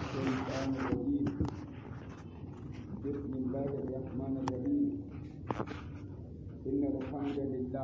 الشيطان الرجيم بسم الله الرحمن الرحيم إن الحمد لله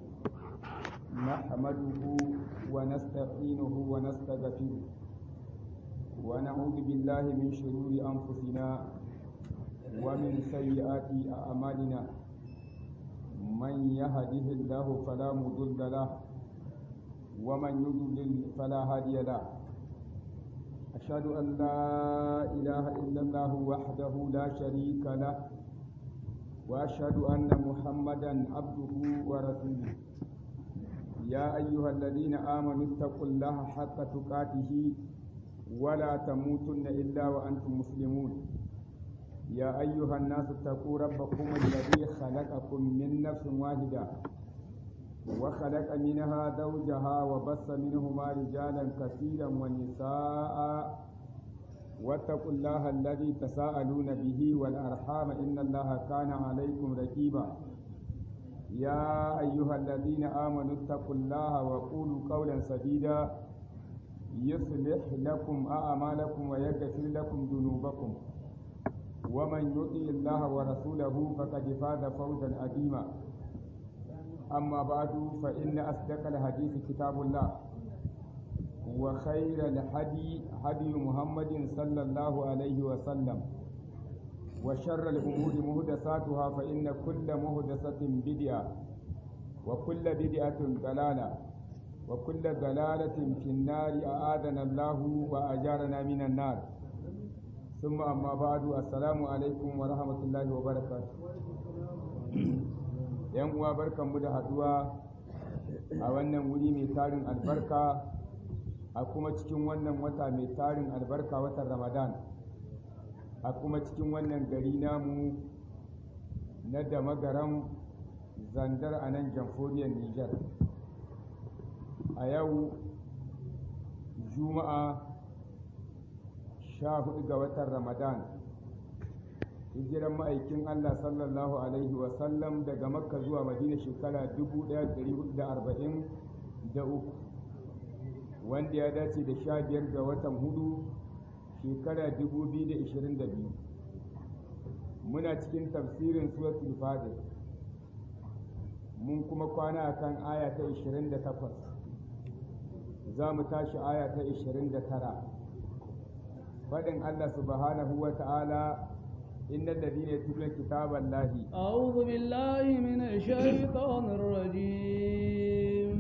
نحمده ونستعينه ونستغفره ونعوذ بالله من شرور أنفسنا ومن سيئات أعمالنا من يهده الله فلا مضل له ومن يضلل فلا هادي له أشهد أن لا إله إلا الله وحده لا شريك له وأشهد أن محمدا عبده ورسوله يا أيها الذين آمنوا اتقوا الله حق تقاته ولا تموتن إلا وأنتم مسلمون يا أيها الناس اتقوا ربكم الذي خلقكم من نفس واحدة وخلق منها زوجها وبث منهما رجالا كثيرا ونساء واتقوا الله الذي تساءلون به والأرحام إن الله كان عليكم رقيبا يا أيها الذين آمنوا اتقوا الله وقولوا قولا سديدا يصلح لكم أعمالكم ويغفر لكم ذنوبكم ومن يطع الله ورسوله فقد فاز فوزا عظيما أما بعد فإن أصدق الحديث كتاب الله وخير الهدي هدي محمد صلى الله عليه وسلم وشر الأمور مهدساتها فإن كل مهدسة بدعة وكل بدعة ضلالة وكل ضلالة في النار أعاذنا الله وأجارنا من النار ثم أما بعد السلام عليكم ورحمة الله وبركاته yan uwa barkanmu da haduwa a wannan wuri mai tarin albarka a kuma cikin wannan wata mai tarin albarka watan ramadan a kuma cikin wannan gari namu na da magaran zandar a nan jamhuriyar niger a yau juma'a sha hudu ga watan ramadan hijiran ma'aikin Allah sallallahu Alaihi wasallam daga makka zuwa madina shekara 1443 wanda ya dace da sha biyar ga watan hudu shekara 2022 muna cikin tafsirin suratul fadir mun kuma kwana akan aya ta 28 za mu tashi aya ta 29 faɗin Allah subhanahu wa ta'ala إن الذين يتلون كتاب الله أعوذ بالله من الشيطان الرجيم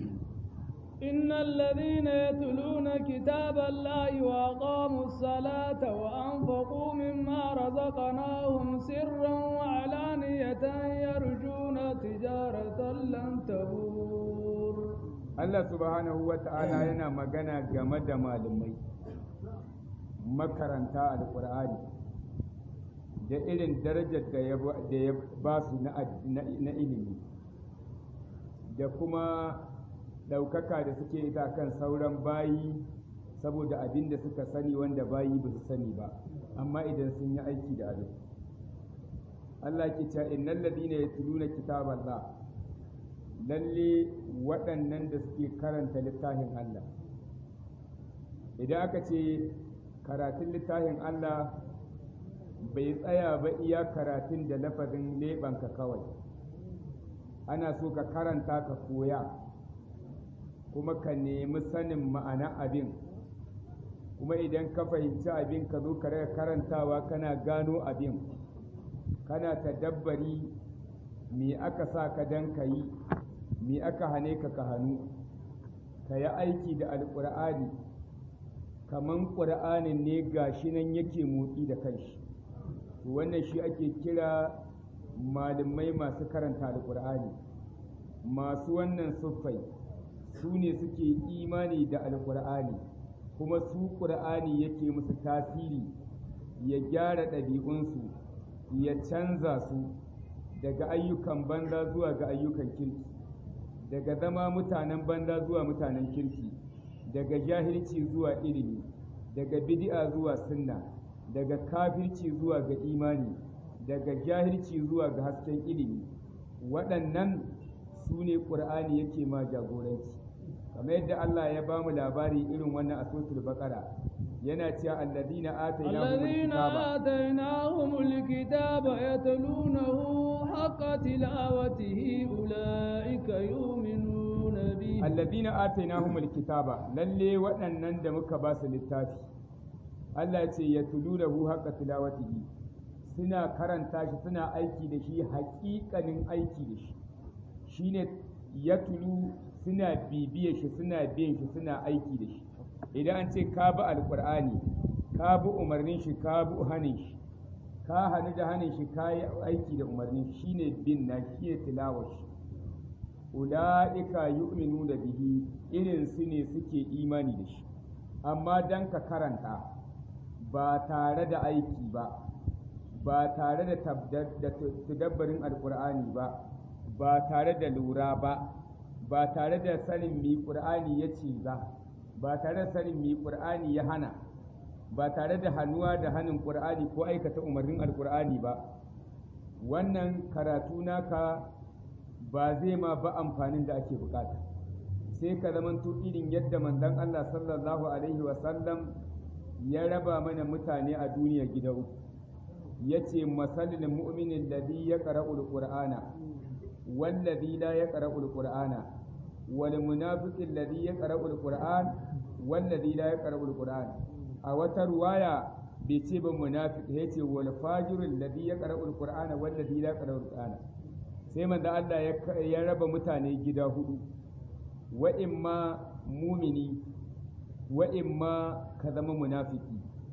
إن الذين يتلون كتاب الله وأقاموا الصلاة وأنفقوا مما رزقناهم سرا وعلانية يرجون تجارة لن تبور الله سبحانه وتعالى yana magana game da malamai makaranta alƙur'ani da irin darajar da ya ba su na ilimi da kuma ɗaukaka da suke ita kan sauran bayi saboda abin da suka sani wanda bayi ba su sani ba amma idan sun yi aiki da abin Allah ke cewa innal ladina yatluna kitaballah lalle waɗannan da suke karanta littafin Allah idan aka ce karatun littafin Allah bai tsaya ba iya karatun da lafazin leɓanka kawai ana so ka karanta ka koya kuma ka nemi sanin ma'ana abin kuma idan ka fahimci abin ka zo ka karantawa kana gano abin kana tadabbari me aka sa ka dan ka yi me aka hane ka ka hannu ka yi aiki da alƙur'ani kaman ƙur'anin ne gashi nan yake motsi da kanshi wannan shi ake kira malamai masu karanta alkur'ani masu wannan siffai su ne suke imani da alkur'ani kuma su ƙur'ani yake musu tasiri ya gyara ɗabi'unsu ya canza su daga ayyukan banza zuwa ga ayyukan kirki daga zama mutanen banza zuwa mutanen kirki daga jahilci zuwa ilimi daga bid'a zuwa sunna daga kafirci zuwa ga imani daga jahilci zuwa ga hasken ilimi waɗannan su ne ƙur'ani yake ma jagoranci kamar yadda Allah ya ba mu labari irin wannan a suratul baqara yana cewa alladina atainahum الذين alkitaba آتيناهم الكتاب يتلونه حق تلاوته أولئك يؤمنون به alladina atainahum alkitaba lalle waɗannan da muka ba su littafi Allah ya ce yatlunahu haqqa tilawatihi suna karanta shi suna aiki da shi haƙiƙanin aiki da shi shine yatlu suna bibiye shi suna biyan shi suna aiki da shi idan an ce ka bi alqur'ani ka bi umarnin shi ka bi hanin shi ka hannu da hanin shi ka yi aiki da umarnin shi shine bin na shi ne tilawar shi ula'ika yu'minu da bihi irin su ne suke imani da shi amma dan ka karanta ba tare da aiki ba ba tare da tabda- da tadabbarin alkur'ani ba ba tare da lura ba ba tare da sanin mi qur'ani ya ce ba ba tare da sanin mi qur'ani ya hana ba tare da hannuwa da hannun qur'ani ko aikata umarnin alkur'ani ba wannan karatu naka ba zai ma ba amfanin da ake bukata sai ka zamanto irin yadda manzon Allah sallallahu alaihi wasallam ya raba mana mutane a duniya gida uku yace masalil mu'minin ladhi yaqra'ul qur'ana والذي لا يقرأ القرآن والمنافق الذي يقرأ القرآن والذي لا يقرأ القرآن أو رواية بيتيب منافق هيتي والفاجر الذي يقرأ القرآن والذي لا يقرأ القرآن sai manzo Allah ya raba mutane gida hudu wa imma mumini wa imma ka zama munafiki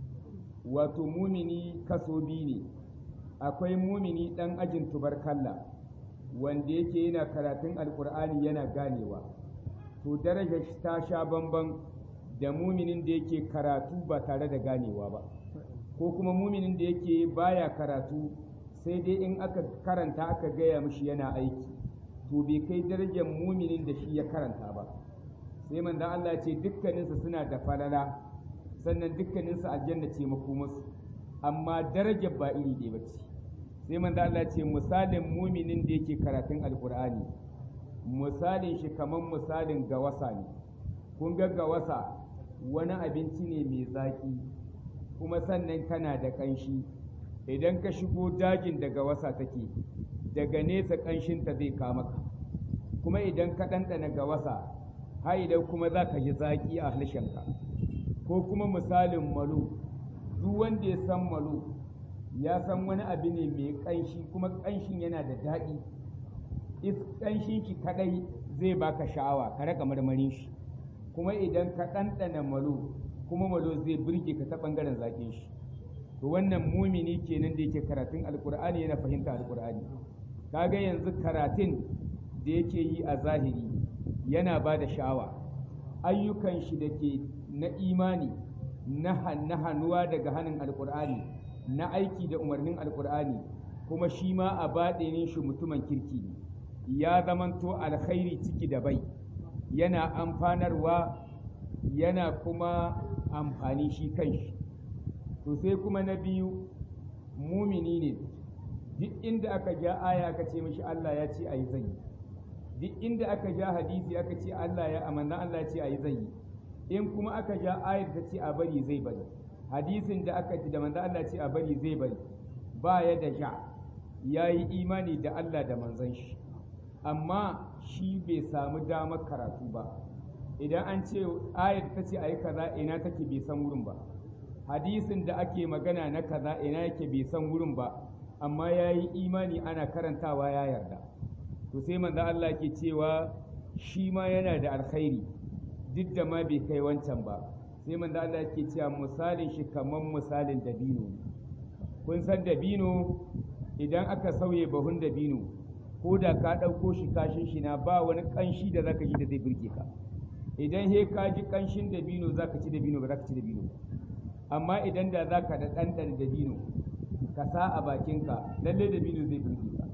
wato mumini kaso biyu ne akwai mumini dan ajin tubarkalla wanda yake yana karatun alkur'ani yana ganewa to darajar shi ta sha bamban da muminin da yake karatu ba tare da ganewa ba ko kuma muminin da yake baya karatu sai dai in aka karanta aka gaya mishi yana aiki to bai kai darajar muminin da shi ya karanta ba sai manzon Allah ya ce dukkaninsu suna da falala sannan dukkaninsu aljanna ce makomarsu amma darajar ba iri ɗaya ba ce sai manzo Allah ya ce misalin muminin da yake karatun alkur'ani misalin shi kamar misalin gawasa ne kun ga gawasa wani abinci ne mai zaki kuma sannan kana da ƙanshi idan ka shigo dajin da gawasa take daga nesa ƙanshinta zai kama ka kuma idan ka ɗanɗana gawasa har idan kuma za ka ji zaki a harshenka ko kuma misalin malo duk wanda ya san malo ya san wani abu ne mai ƙanshi kuma ƙanshin yana da daɗi is ƙanshin shi kaɗai zai baka sha'awa ka raka marmarin shi kuma idan ka ɗanɗana malo kuma malo zai burge ka ta ɓangaren zaƙin shi to wannan mumini kenan da yake karatun alƙur'ani yana fahimta alƙur'ani kaga yanzu karatun da yake yi a zahiri yana ba da sha'awa ayyukan shi da ke na imani na hannuwa daga hannun alƙur'ani na aiki da umarnin alkur'ani kuma shi ma a baɗinin shi mutumin kirki ne ya zamanto alkhairi ciki da bai yana amfanarwa yana kuma amfani shi kanshi to sai kuma na biyu mumini ne duk inda aka ja aya aka ce mishi Allah ya ce ayi zai duk inda aka ja hadisi aka ce Allah ya amanna Allah ya ce ayi zai in kuma aka ja ayar ta ce a bari zai bari hadisin da aka ji da manzo Allah ce a bari zai bari ba ya da ja ya yi imani da Allah da manzon shi amma shi bai samu damar karatu ba idan an ce ayat ta ce a yi kaza ina take bai san wurin ba hadisin da ake magana na kaza ina yake bai san wurin ba amma ya yi imani ana karantawa ya yarda to sai manzo Allah ke cewa shi ma yana da alkhairi duk da ma bai kai wancan ba sai manzo Allah yake cewa misalin shi kamar misalin dabino kun san dabino idan aka sauye bahun dabino ko da ka ɗauko shi kashin shi na ba wani ƙanshi da zaka ji da zai burge ka idan he ka ji ƙanshin dabino zaka ci dabino ba zaka ci dabino amma idan da zaka da ɗanɗan dabino ka sa a bakinka lalle dabino zai burge ka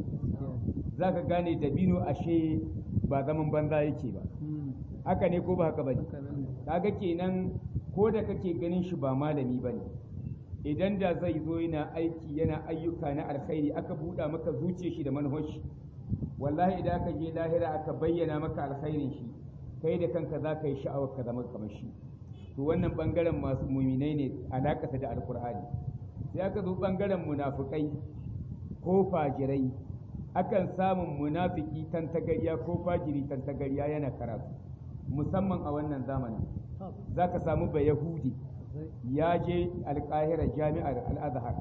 zaka gane dabino ashe ba zaman banza yake ba haka ne ko ba haka ba ne kaga kenan ko da kake ganin shi ba malami ba ne idan da zai zo yana aiki yana ayyuka na alkhairi aka buɗa maka zuciya shi da manhoshi wallahi idan aka je lahira aka bayyana maka alkhairin shi kai da kanka za ka yi sha'awar ka zama kamar shi to wannan bangaren masu muminai ne alakata da alkur'ani sai aka zo bangaren munafukai ko fajirai akan samun munafiki tantagariya ko fajiri tantagariya yana karatu musamman a wannan zamanin za ka samu ba yahudi ya je alƙahira jami'ar al'azhar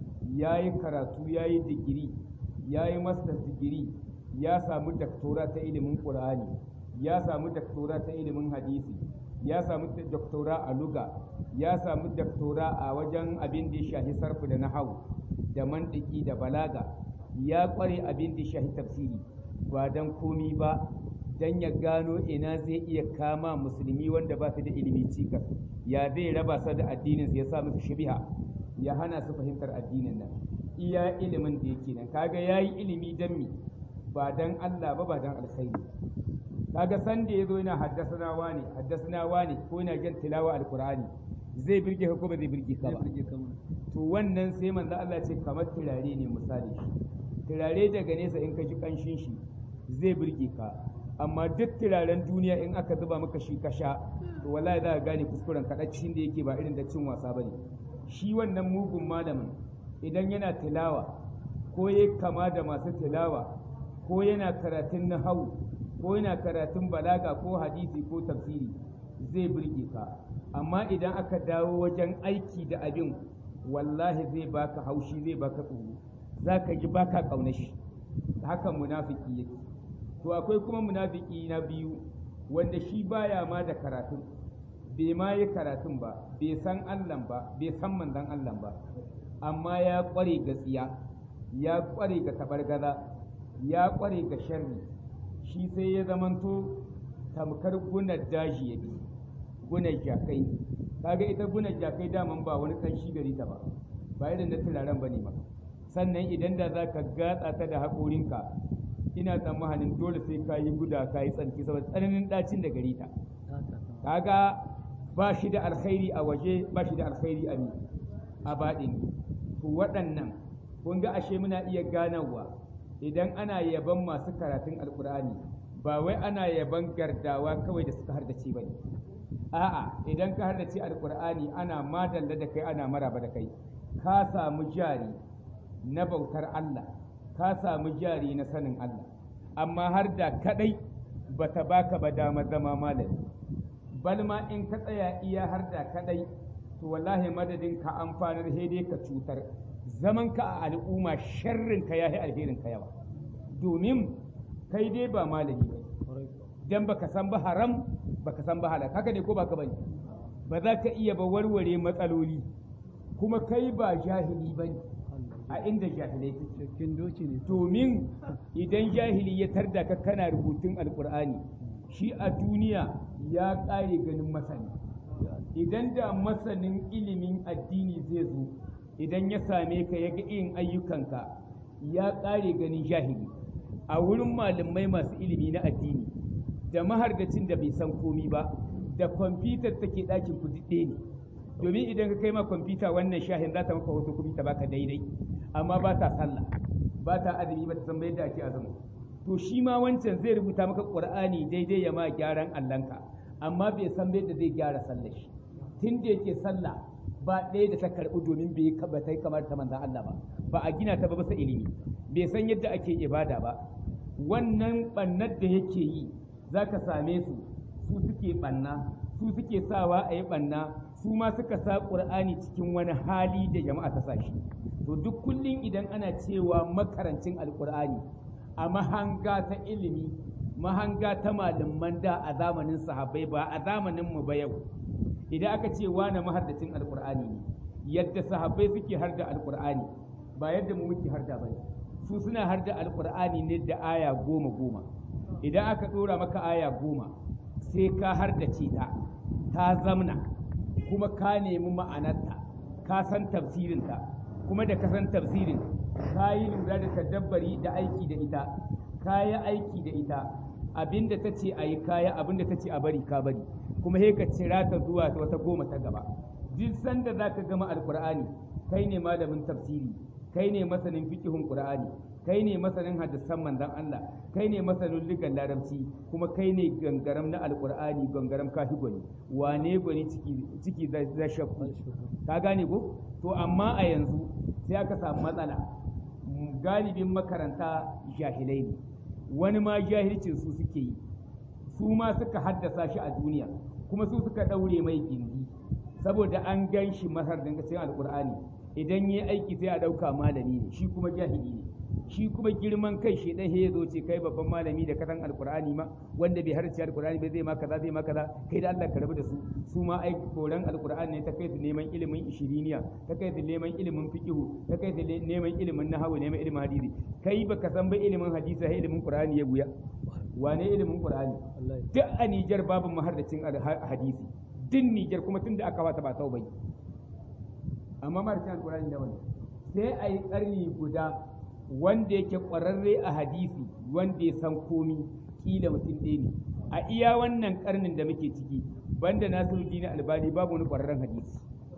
ya yi karatu ya yi digiri ya yi master digiri ya samu daktora ta ilimin ƙur'ani ya samu daktora ta ilimin hadisi ya samu daktora a luga ya samu daktora a wajen abin da ya shahi sarfu da nahawu da mantiki da balaga ya ƙware abin da ya shahi tafsiri ba don komi ba don ya gano ina zai iya kama musulmi wanda ba su da ilimi cikas ya zai raba su da addininsu ya sa musu shibiha ya hana su fahimtar addinin nan iya ilimin da yake nan kaga yayi ilimi dan mi ba dan Allah ba ba dan alkhairi kaga san da yazo yana haddasana wani haddasana wani ko yana jan tilawa alqur'ani zai birge ka ko ba zai birge ka ba to wannan sai manzo Allah ce kamar turare ne misali turare daga nesa in ka ji kanshin shi zai birge ka amma duk turaren duniya in aka zuba maka shi ka sha to wallahi za ka gane kuskuren kaɗacin da yake ba irin da cin wasa bane shi wannan mugun malamin idan yana tilawa ko ya kama da masu tilawa ko yana karatun nahawu ko yana karatun balaga ko hadisi ko tafsiri zai burge ka amma idan aka dawo wajen aiki da abin wallahi zai baka haushi zai baka tsoro za ka ji baka ƙaunar shi hakan munafiki yake to akwai kuma munafiki na biyu wanda shi baya ma da karatun bai ma yi karatun ba bai san Allah ba bai san manzon Allah ba amma ya ƙware ga tsiya ya ƙware ga tabargaza ya ƙware ga sharri shi sai ya zamanto tamkar gunar daji ya bi gunar jakai kaga ita gunar jakai daman ba wani kanshi gari ta ba ba irin na turaren ba ne ba sannan idan da za ka gatsa ta da haƙorinka ina tsammanin dole sai ka yi guda ka yi tsanki saboda tsananin ɗacin da gari ta kaga ba shi da alkhairi a waje ba shi da alkhairi a a baɗin to waɗannan kun ga ashe muna iya ganawa idan ana yaban masu karatun alkur'ani ba wai ana yaban gardawa kawai da suka hardace ba ne a'a idan ka hardace alkur'ani ana madalla da kai ana maraba da kai ka samu jari na bautar Allah ka samu jari na sanin Allah amma har da kadai bata baka ba dama zama malami balma in ka tsaya iya har da kadai to wallahi madadin ka amfanar dai ka cutar zaman ka a al'umma sharrin ka yahi alherin ka yawa domin kai dai ba malami ba dan baka san ba haram baka san ba halal haka ne ko baka bane ba za ka iya ba warware matsaloli kuma kai ba jahili bane a inda jahilai cikin doki ne domin idan jahili ya tarda ka kana rubutun alkur'ani shi a duniya ya ƙare ganin masani idan da masanin ilimin addini zai zo idan ya same ka ya ga irin ayyukanka ya ƙare ganin jahili a wurin malamai masu ilimi na addini da mahardacin da bai san komi ba da kwamfutar take ɗakin ku ɗaya ne domin idan ka kai ma kwamfuta wannan shahin za ta maka hoto kuma ta baka daidai amma ba ta sallah ba ta azumi ba ta san yadda ake azumi to shi ma wancan zai rubuta maka qur'ani daidai ya ma gyaran allanka amma bai san yadda zai gyara sallar shi tun da yake sallah ba ɗaya da ta karɓi domin bai ba ta kamar ta manzan Allah ba ba a gina ta ba bisa ilimi bai san yadda ake ibada ba wannan ɓannar da yake yi za ka same su su suke ɓanna su suke sawa a yi ɓanna su ma suka sa ƙur'ani cikin wani hali da jama'a ta sa shi to duk kullum idan ana cewa makarancin alƙur'ani a mahanga ta ilimi mahanga ta malaman da a zamanin sahabbai ba a zamanin mu ba yau idan aka ce wane mahardacin alƙur'ani ne yadda sahabbai suke harda alƙur'ani ba yadda mu muke harda ba su suna harda alƙur'ani ne da aya goma goma idan aka ɗora maka aya goma sai ka hardace ta ta zamna kuma ka nemi ma'anarta ka san tafsirinta kuma da ka san tafsirin ka yi lura da tadabbari da aiki da ita ka yi aiki da ita abinda ta ce a yi kaya abinda ta ce a bari ka bari kuma he ka cira ta zuwa wata goma ta gaba duk sanda za ka gama alkur'ani kai ne malamin tafsiri kai ne masanin fikihun qur'ani kai ne masanin hadisan manzon Allah kai ne masanin ligan larabci kuma kai ne gangaram na alqur'ani gangaram kafi gwani wane gwani ciki ciki da shakku ka gane ko to amma a yanzu sai aka samu matsala galibin makaranta jahilai ne wani ma jahilcin su suke yi su ma suka haddasa shi a duniya kuma su suka ɗaure mai gindi saboda an gan shi masar dinga cikin alkur'ani idan yi aiki sai a ɗauka malami ne shi kuma jahili ne shi kuma girman kai shi ɗan ya zo ce kai babban malami da kasan alkur'ani ma wanda bai harci alkur'ani bai zai ma kaza zai ma kaza kai da Allah ka rabu da su su ma ai koran alkur'ani ne ta kai su neman ilimin ishiriniya ta kai su neman ilimin fiqihu ta kai su neman ilimin nahwu neman ilimin hadisi kai baka san ba ilimin hadisi sai ilimin qur'ani ya buya wane ilimin qur'ani duk a Nijar babu mahardacin hadisi duk Nijar kuma tunda aka wata ba taubai amma mahardacin alkur'ani da wani sai a yi ƙarni guda wanda yake ƙwararre a hadisi wanda ya san komi kila mutum ɗaya ne a iya wannan ƙarnin da muke ciki banda nasiru dini albani babu wani ƙwararren hadisi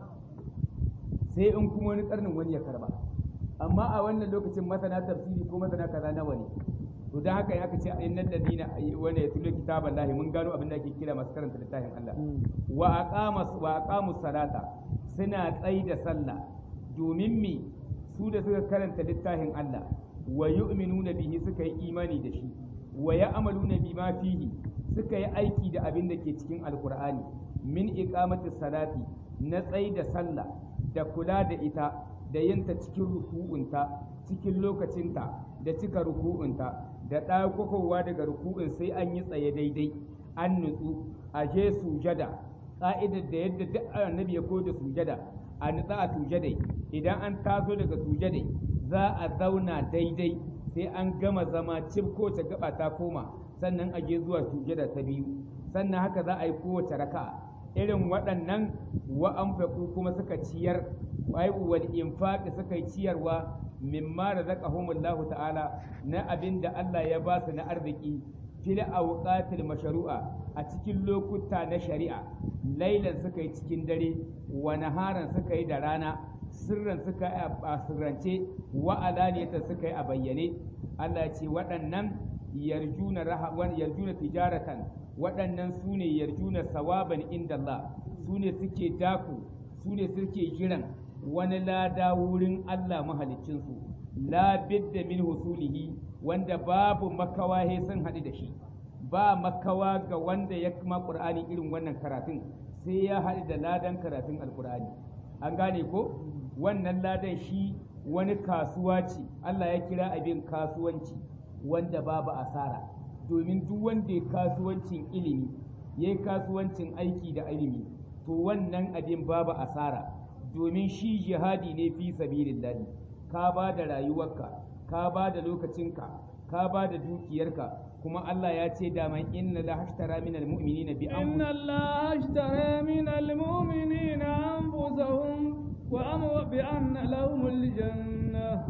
sai in kuma wani ƙarnin wani ya karba amma a wannan lokacin masana tafsiri ko masana kaza nawa ne to dan haka ya ce in nan ladina wanda ya tulo kitaban lahi mun gano abin da ake kira masu karanta littafin Allah wa aqama wa aqamu salata suna tsai da sallah domin me su da suka karanta littafin Allah wa yu'minuna bihi suka yi imani da shi wa ya'maluna bima fihi suka yi aiki da abin da ke cikin alqur'ani min iqamati salati na tsai da sallah da kula da ita da yinta cikin ruku'unta cikin lokacinta da cika ruku'unta da ɗaukakowa daga ruku'un sai an yi tsaye daidai an nutsu a je sujada ƙa'idar da yadda duk annabi ya koda sujada a nutsa a sujadai idan an taso daga sujadai za a zauna daidai sai an gama zama cif kowace gaba ta koma sannan a je zuwa sujada ta biyu sannan haka za a yi kowace raka'a irin waɗannan wa anfaqu kuma suka ciyar wai wal infaq suka yi ciyarwa mimma razaqahumullahu ta'ala na abin da Allah ya ba su na arziki fil awqatil mashru'a a cikin lokuta na shari'a lailan suka yi cikin dare wa naharan suka yi da rana sirran suka yi a sirrance wa alaniyatan suka yi a bayyane Allah ce waɗannan yarjuna rahawan yarjuna tijaratan waɗannan su ne yarjuna sawaban inda Allah su ne suke daku su ne suke jiran wani lada wurin Allah mahaliccinsu la bidda min husulihi wanda babu makawa he sun haɗu da shi ba makawa ga wanda ya kuma ƙur'ani irin wannan karatun sai ya haɗu da ladan karatun alƙur'ani an gane ko wannan ladan shi wani kasuwa ce Allah ya kira abin kasuwanci wanda babu asara domin duk wanda ya kasuwancin ilimi ya yi kasuwancin aiki da ilimi to wannan abin babu asara domin shi jihadi ne fi sabilillahi ka ba da rayuwarka ka ba da lokacinka ka ba da dukiyarka kuma Allah ya ce da man inna la hashtara min almu'minina bi inna Allah hashtara min almu'minina anfusahum wa amwa bi anna lahum aljanna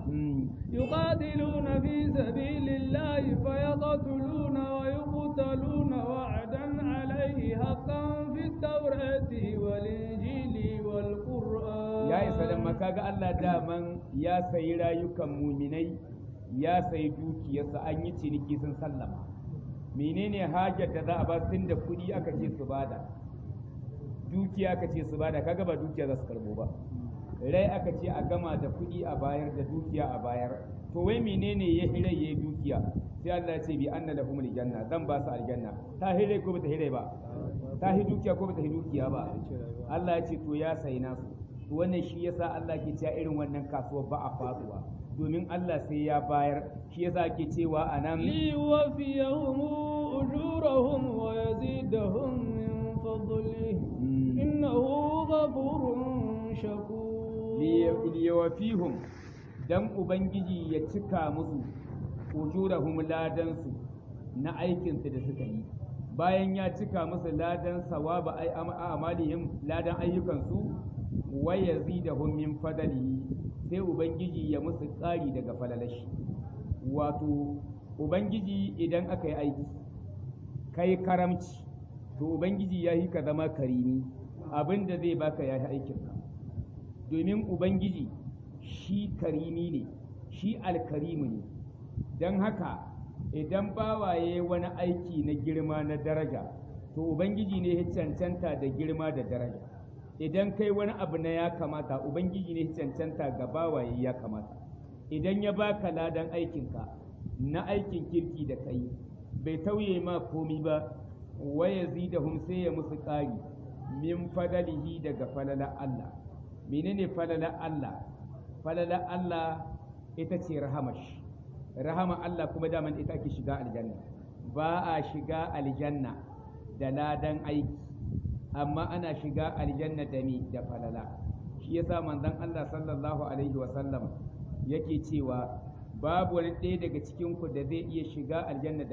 yuqatiluna fi sabilillahi fayaqtuluna wa yuqtaluna wa'dan alayhi haqqan fi at-taurati wal injili wal qur'an ya isa dan kaga Allah daman ya sayi rayukan muminai ya sayi dukiyarsa an yi ciniki sun sallama menene hajar da za a ba tun da kuɗi aka ce su bada dukiya aka ce su bada kaga ba dukiya za su karbo ba rai aka ce a gama da kuɗi a bayar da dukiya a bayar to wai menene ya hirai ya dukiya sai Allah ya ce bi anna lahum aljanna zan ba su aljanna ta hirai ko bata hirai ba ta hi dukiya ko bata hi dukiya ba Allah ya ce to ya sayi nasu to wannan shi yasa Allah ke cewa irin wannan kasuwar ba a faduwa domin Allah sai ya bayar shi yasa ake cewa anan li wafiyahum ujurahum wa yazidahum min fadlihi innahu ghafurun shakur li wafihum dan ubangiji ya cika musu ujurahum ladansu na aikinsu da suka yi bayan ya cika musu ladan sawaba ai amalihim ladan ayyukansu wa yazidahum min fadlihi sai ubangiji ya musu ƙari daga falalashi wato ubangiji idan aka yi aiki kai karamci to ubangiji ya yi ka zama karimi abin da zai baka ya yi aikinka domin ubangiji shi karimi ne shi alkarimu ne don haka idan bawaye wani aiki na girma na daraja to ubangiji ne ya cancanta da girma da daraja idan kai wani abu na ya kamata ubangiji ne ya cancanta ga bawaye ya kamata idan ya baka ladan aikinka na aikin kirki da kai bai tauye ma komi ba waya zidahum sai ya musu ƙari min fadalihi daga falala Allah menene falala Allah falala Allah ita ce rahamash rahama Allah kuma daman ita ake shiga aljanna ba a shiga aljanna da ladan aiki amma ana shiga aljanna da mi da falala shi yasa manzon Allah sallallahu alaihi wa sallam yake cewa babu wani ɗaya daga cikin ku da zai iya shiga aljanna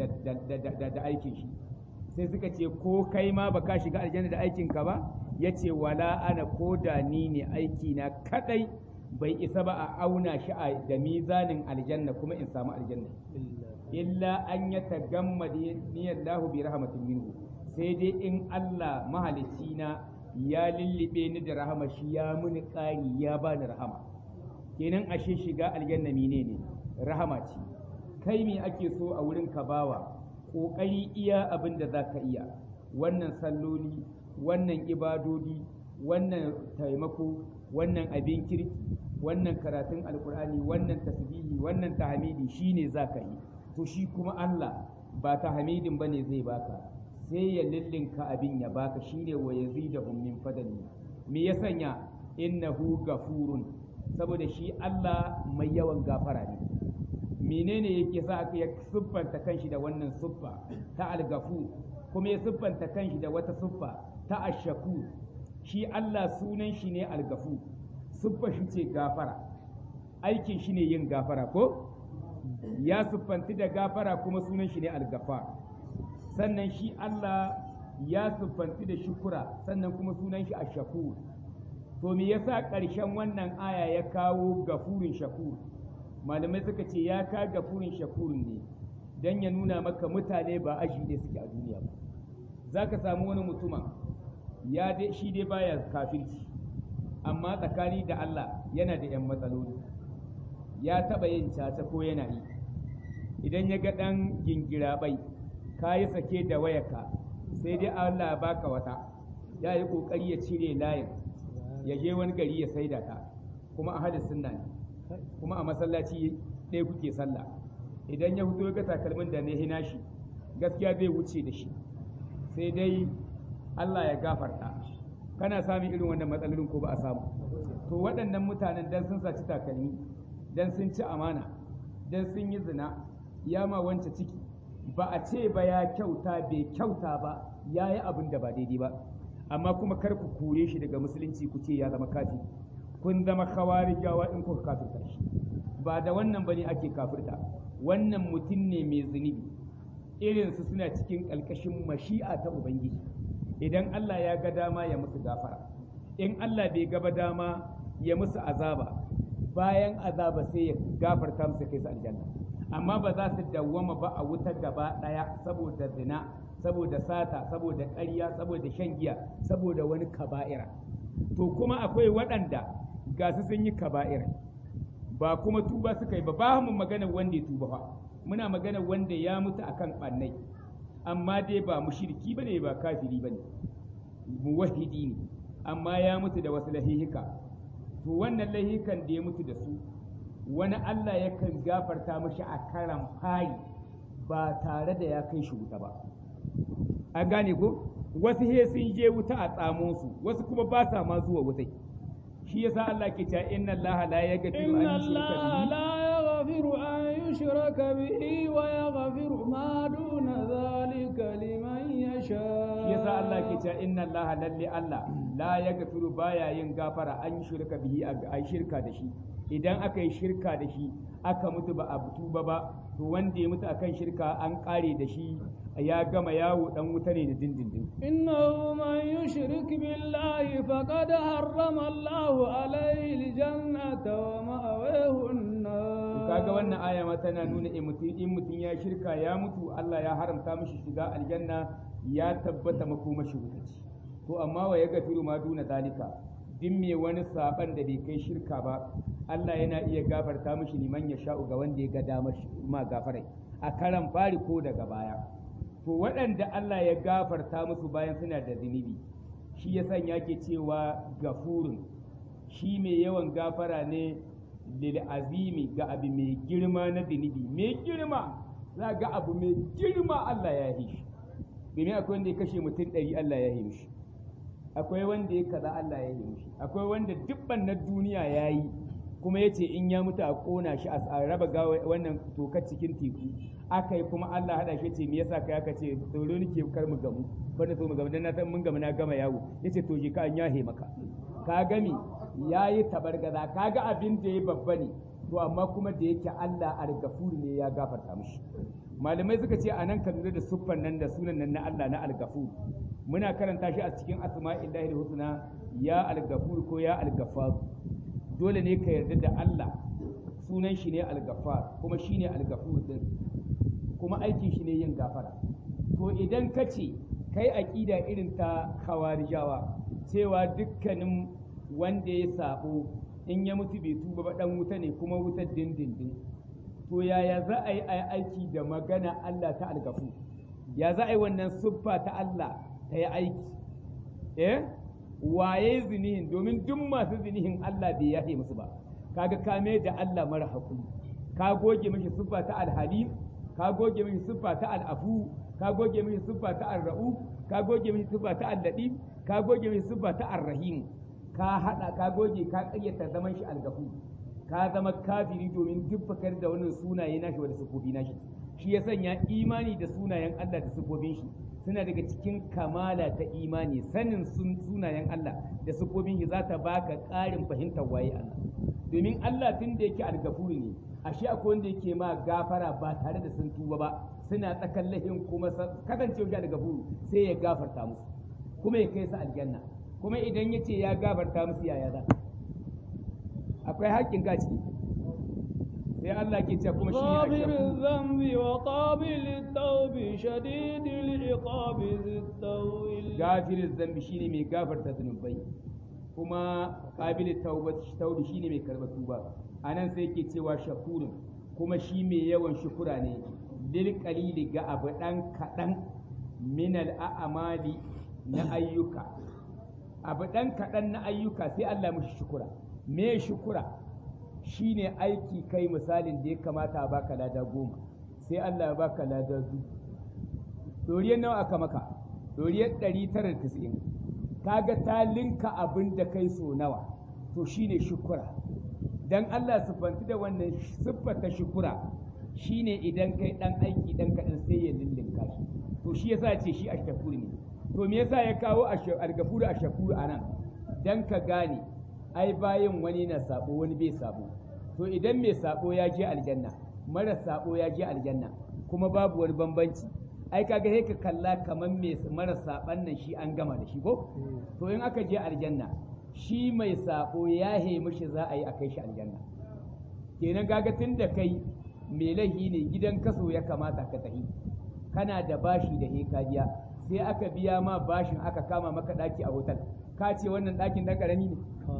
da da aikin shi sai suka ce ko kai ma baka shiga aljanna da aikin ka ba yace wala ana ko da ni ne aiki na kadai bai isa ba a auna shi a da mizanin aljanna kuma in samu aljanna illa an ya tagamma niyallahu bi rahmatin minhu sai dai in Allah mahalicci na ya lullube ni da rahama shi ya muni ƙari ya bani rahama kenan ashe shiga aljanna menene rahama ce kai me ake so a wurin ka bawa ƙoƙari iya abin da za ka iya wannan salloli wannan ibadodi wannan taimako wannan abin kirki wannan karatun alkur'ani wannan tasbihi wannan tahmidi shine za ka yi to shi kuma Allah ba tahmidin bane zai baka sai ya lillinka abin ya baka shine wa yazidahum min fadli me ya sanya innahu gafurun saboda shi Allah mai yawan gafara ne menene yake sa aka ya siffanta kanshi da wannan siffa ta algafu kuma ya siffanta kanshi da wata siffa ta ashaku shi Allah sunan shi ne algafu siffa shi ce gafara aikin shi ne yin gafara ko ya siffanti da gafara kuma sunan shi ne algafa sannan shi Allah ya siffanti da shukura sannan kuma sunan shi ashakur to me yasa ƙarshen wannan aya ya kawo gafurin shakur malamai suka ce ya ka gafurin shakurin ne don ya nuna maka mutane ba aji ne suke a duniya ba za ka samu wani mutuma ya dai shi dai baya kafirci amma tsakani da Allah yana da 'yan matsaloli ya taɓa yin caca ko yana yi idan ya ga ɗan gingira bai ka yi sake da wayarka sai dai Allah baka wata ya yi ƙoƙari ya cire layin ya je wani gari ya saida ta kuma a hadis sunna ne kuma a masallaci ɗaya kuke sallah idan ya fito ga takalmin da na hina shi gaskiya zai wuce da shi sai dai Allah ya gafarta kana samun irin wannan matsalolin ko ba a samu to waɗannan mutanen dan sun saci takalmi dan sun ci amana dan sun yi zina ya ma wance ciki ba a ce ba ya kyauta bai kyauta ba ya yi abin da ba daidai ba amma kuma kar ku kore shi daga musulunci ku ce ya zama kafi kun zama khawarijawa in kuka kafirta shi ba da wannan bane ake kafirta wannan mutum ne mai zunubi irinsu suna cikin ƙalƙashin mashi'a ta ubangiji idan Allah ya ga dama ya musu gafara in Allah bai gaba dama ya musu azaba bayan azaba sai ya gafarta musu kai su aljanna amma ba za su dawwama ba a wuta gaba ɗaya saboda zina saboda sata saboda ƙarya saboda shan giya saboda wani kaba'ira to kuma akwai waɗanda ga su sun yi kaba'ira ba kuma tuba suka yi ba ba mu magana wanda ya tuba fa muna magana wanda ya mutu akan ɓannai amma dai ba mushriki bane ba kafiri bane muwahhidi ne amma ya mutu da wasu lahihika to wannan lahihikan da ya mutu da su wani Allah yakan gafarta mashi a karan fari ba tare da ya kai shi wuta ba an gane ko wasu he sun je wuta a tsamo su wasu kuma ba sa ma zuwa wutai shi yasa Allah ke cewa inna Allah la yaghfiru إن an yushraka الله bihi لا يغفر أن يشرك به ويغفر ما دون ذلك لمن يشاء shi yasa Allah ke cewa inna Allah lalle Allah la yaghfiru baya yin gafara an shirka bihi a yi shirka da shi idan aka yi shirka da shi aka mutu ba a tuba ba to wanda ya mutu akan shirka an kare da shi ya gama yawo dan wuta ne da dindindin إنه من يشرك بالله فقد حرم الله عليه الجنة ومأواه النار kaga wannan aya ma tana nuna in mutum in mutum ya shirka ya mutu Allah ya haramta mishi shiga aljanna ya tabbata makomashi wuta ce to amma wa ya gafiru ma duna zalika duk mai wani saban da bai kai shirka ba Allah yana iya gafarta mishi liman ya sha'u ga wanda ya ga damar ma gafarai a karan fari ko daga baya to waɗanda Allah ya gafarta musu bayan suna da zunubi shi ya sanya ke cewa gafurun shi mai yawan gafara ne lil azimi ga abu mai girma na zunubi mai girma za ga abu mai girma Allah ya yi shi domin akwai wanda ya kashe mutum ɗari Allah ya yi shi akwai wanda ya kaza Allah ya yi shi akwai wanda dubban na duniya ya yi kuma ya ce in ya mutu a ƙona shi a raba gawa wannan tokar cikin teku aka yi kuma Allah haɗa shi ce me yasa kai aka ce tsoro nake kar mu gamu banda so mu gamu dan na san mun gamu na gama yawo yace to je ka an yahe maka ka gami yayi tabargaza kaga abin da ya babba ne to amma kuma da yake Allah al-gafur ne ya gafarta mishi malamai suka ce anan ka lura da siffan nan da sunan nan na Allah na al-gafur muna karanta shi a cikin asma'illahi husna ya al-gafur ko ya al-ghaffar dole ne ka yarda da Allah sunan shi ne al-ghaffar kuma shine al-gafur din kuma aikin shi ne yin gafara to idan ka ce kai aƙida irin ta khawarijawa cewa dukkanin wanda ya sabo in ya mutu bai tuba ba dan wuta ne kuma wutar dindindin to yaya za a yi aiki da magana Allah ta algafu ya za a yi wannan siffa ta Allah ta yi aiki eh waye zinihin domin duk masu zinihin Allah bai yafe musu ba kaga kame da Allah mara hakuri ka goge mishi siffa ta alhalim ka goge mishi siffa ta al'afu ka goge mishi siffa ta arra'u ka goge mishi siffa ta alladif ka goge mishi siffa ta arrahim ka hada ka goge ka kayyata zaman shi algafu ka zama kafiri domin duk bakar da wannan sunaye nashi wanda sifofi nashi shi ya sanya imani da sunayen Allah da sifofin shi suna daga cikin kamala ta imani sanin sunayen Allah da sifofin shi za ta baka ƙarin fahimtar waye Allah domin Allah tun da yake algafuru ne ashe akwai wanda yake ma gafara ba tare da sun tuba ba suna tsakan lahin kuma kasancewa shi algafuru sai ya gafarta musu kuma ya kai su aljanna kuma idan ya ce ya gafarta musu yaya za akwai haƙƙin ka ciki sai Allah ke ce kuma shi ne غافر الذنب وقابل التوب شديد العقاب ذي الطول gafirin zambi shine mai gafarta zunubai kuma qabil tawbati shine mai karɓar tuba anan sai yake cewa shakurun kuma shi mai yawan shukura ne lil qalili ga abu dan kadan min al a'mali na ayyuka abu dan kadan na ayyuka sai Allah mushi shukura me shukura shine aiki kai misalin da ya kamata a baka lada goma sai Allah ya baka lada biyu doriyar nawa aka maka doriyar ɗari tara da tisa'in kaga ta linka abin da kai so nawa to shine shukura dan Allah siffanti da wannan siffata shukura shine idan kai dan aiki dan kaɗan sai ya lullunka shi to shi yasa ce shi ashkafur ne to me yasa ya kawo algafuru ashkafur anan dan ka gane ai bayan wani na sabo wani bai sabo to idan mai sabo ya je aljanna mara sabo ya je aljanna kuma babu wani bambanci ai kaga sai ka kalla kamar mai mara saban nan shi an gama da shi ko to in aka je aljanna shi mai sabo ya hemi shi za a yi a kai shi aljanna kenan kaga tun da kai mai lahi ne gidan kaso ya kamata ka tafi kana da bashi da he ka biya sai aka biya ma bashin aka kama maka daki a hotel ka ce wannan dakin dan karami ne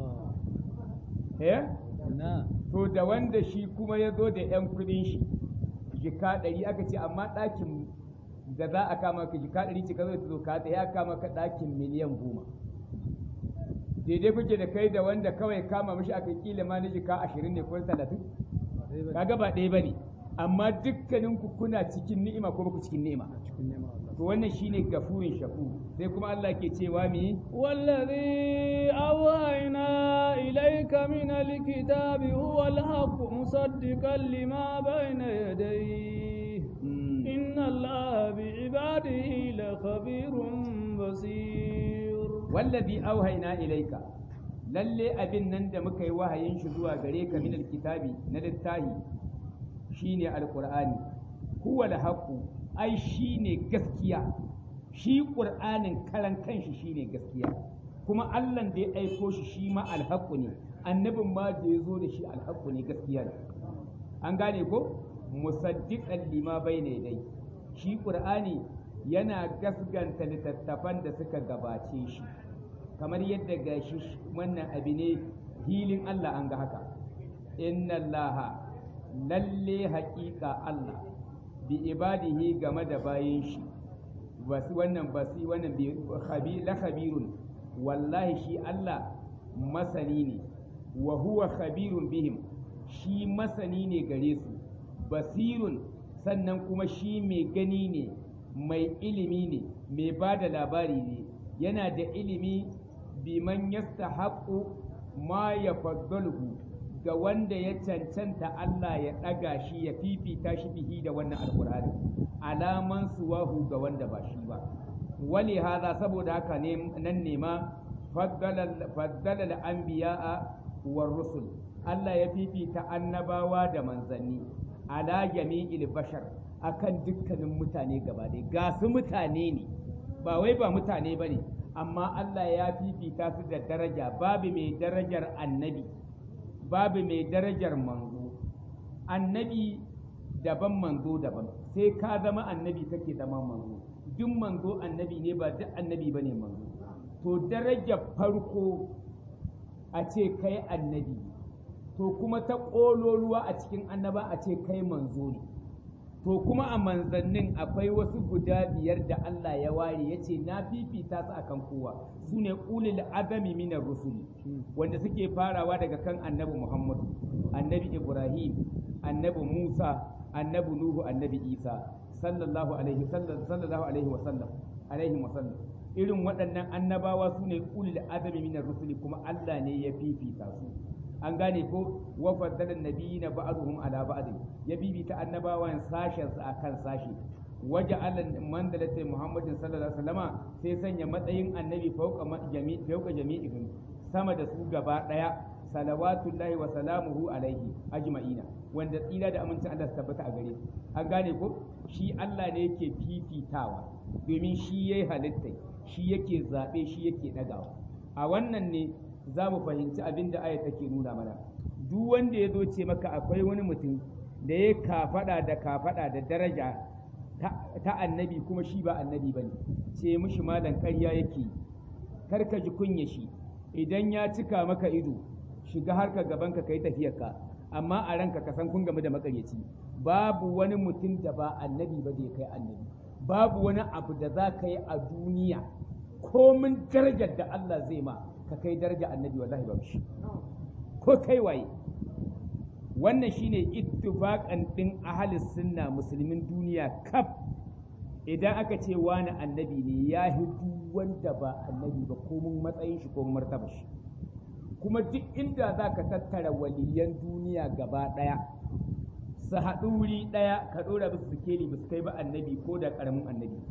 eh na to da wanda shi kuma ya zo da yan kudin shi jika ɗari aka ce amma ɗakin da za a kama ka jika ɗari ce ka zo ta zo ka ya kama ka ɗakin miliyan goma daidai kuke da kai da wanda kawai kama mishi aka kila ma na jika ashirin ne ko talatin kaga ba ɗaya ba ne amma dukkanin ku kuna cikin ni'ima ko baku cikin ni'ima to wannan shine gafurin shaku sai kuma Allah ke cewa mi والذي أوحينا إليك من الكتاب هو الحق مصدقا لما بين يديه إن الله بعباده لخبير بصير wallazi auhayna ilaika lalle abin nan da muka yi wahayin shi zuwa gare ka min alkitabi na littahi shine alqur'ani huwa alhaqu ai shine gaskiya shi qur'anin karan kanshi shine gaskiya kuma Allah da ya aiko shi shi ma alhaqu ne annabin ma da ya zo da shi alhaqu ne gaskiya ne an gane ko musaddiqan lima bayna yadai shi qur'ani yana gasganta littattafan da suka gabace shi kamar yadda gashi wannan abu ne hilin Allah an ga haka inna Allah lalle haƙiƙa Allah bi ibadihi game da bayin shi basu wannan basi wannan bi khabi la khabirun wallahi shi Allah masani ne wa huwa khabirun bihim shi masani ne gare su basirun sannan kuma shi mai gani ne mai ilimi ne mai ba da labari ne yana da ilimi biman yastahaqqu ma ya ga wanda ya cancanta Allah ya ɗaga shi ya fifita shi bihi da wannan alkur'ani alaman suwahu ga wanda ba shi ba wali haza saboda haka ne nan ne ma faddala al-anbiya'a war rusul Allah ya fifita annabawa da manzanni ala jami'il bashar akan dukkanin mutane gaba ɗaya ga su mutane ne ba wai ba mutane bane amma Allah ya fifita su da daraja babu mai darajar annabi babu mai darajar manzo annabi daban manzo daban sai ka zama annabi kake zama manzo duk manzo annabi ne ba duk annabi bane manzo to darajar farko a ce kai annabi to kuma ta ƙololuwa a cikin annaba a ce kai manzo ne to kuma a manzannin akwai wasu guda biyar da Allah ya ware ya ce na fifita su akan kowa su ne ulil azami minar rusuli wanda suke farawa daga kan annabi Muhammadu annabi Ibrahim annabi Musa annabi Nuhu annabi Isa sallallahu alaihi sallallahu alaihi wasallam alaihi wasallam irin waɗannan annabawa su ne ulil azami minar rusuli kuma Allah ne ya fifita su an gane ko wa faddala nabiyina ba'dhum ala ba'd ya bibita annabawan sashen su akan sashi waje allan mandalata muhammadin sallallahu alaihi wasallama sai sanya matsayin annabi fauka jami'i fauka jami'ihim sama da su gaba daya salawatullahi wa salamuhu alaihi ajma'ina wanda tsira da amincin Allah su tabbata a gare an gane ko shi Allah ne yake fifitawa domin shi yayi halitta shi yake zabe shi yake dagawa a wannan ne za mu fahimci abin da aya take nuna mana duk wanda ya zo ce maka akwai wani mutum da ya kafada da kafada da daraja ta annabi kuma shi ba annabi bane ce mishi malam ƙarya yake kar ka ji kunya shi idan ya cika maka ido shiga harka gaban ka kai tafiyar ka amma a ranka ka san kun game da makaryaci babu wani mutum da ba annabi ba da ya kai annabi babu wani abu da za ka yi a duniya komin darajar da Allah zai ma ka kai daraja annabi wallahi ba shi ko kai waye wannan shine ittifaqan din ahalis sunna musulmin duniya kaf idan aka ce wani annabi ne ya duk wanda ba annabi ba komin matsayin shi ko martaba shi kuma duk inda za ka tattara waliyan duniya gaba ɗaya su haɗu wuri ɗaya ka ɗora musu sikeli ba su kai ba annabi ko da ƙaramin annabi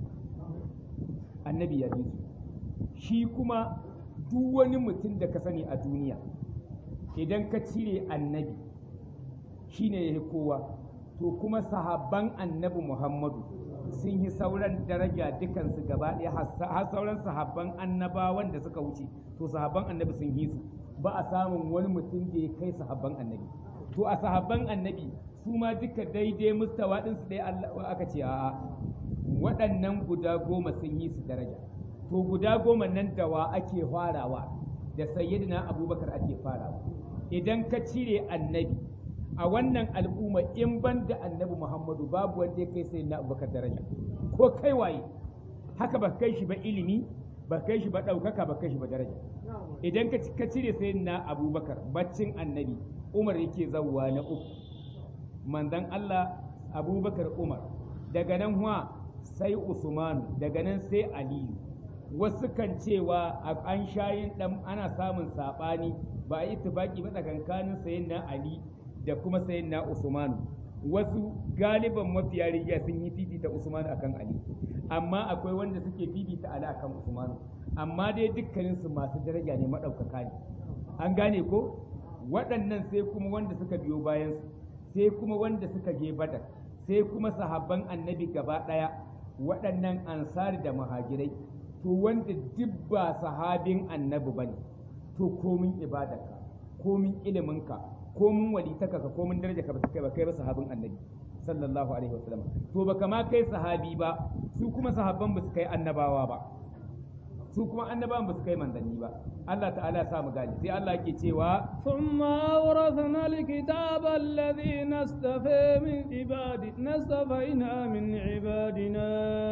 annabi ya bi su shi kuma duk wani mutum da ka sani a duniya idan ka cire annabi shi ne ya kowa to kuma sahabban annabi muhammadu sun yi sauran daraja dukansu gaba ɗaya har sauran sahabban annabawan da suka wuce to sahabban annabi sun yi su ba a samun wani mutum da ya kai sahabban annabi to a sahabban annabi su ma duka daidai mustawa ɗinsu ɗaya aka ce a'a waɗannan guda goma sun yi su daraja to guda goma nan da wa ake farawa da sayyidina abubakar ake farawa idan ka cire annabi a wannan al'umma in ban da annabi muhammadu babu wanda ya kai sayyidina abubakar daraja ko kai waye haka ba kai shi ba ilimi ba kai shi ba ɗaukaka ba kai shi ba daraja idan ka cire sayyidina abubakar baccin annabi umar yake zawwa na uku manzon allah abubakar umar daga nan huwa sai usmanu daga nan sai aliyu wasu kan cewa an shayin dan ana samun sabani ba a yi tufaki ba tsakankanin sayin na Ali da kuma sayin na Usmanu wasu galiban mafiya rigiya sun yi fifita Usmanu akan Ali amma akwai wanda suke fifita Ali akan Usmanu amma dai dukkanin su masu daraja ne madaukaka ne an gane ko waɗannan sai kuma wanda suka biyo bayan su sai kuma wanda suka je Badar sai kuma sahabban annabi gaba ɗaya waɗannan ansari da muhajirai to wanda duk ba sahabin annabi bane to komin ibadarka komin iliminka komin walitaka ka komin daraja ka kai ba kai ba sahabin annabi sallallahu alaihi wasallam to baka ma kai sahabi ba su kuma sahabban ba su kai annabawa ba su kuma annabawan ba su kai manzanni ba Allah ta'ala ya sa mu gani sai Allah yake cewa ثم أورثنا الكتاب الذين اصطفى من عبادنا اصطفينا من عبادنا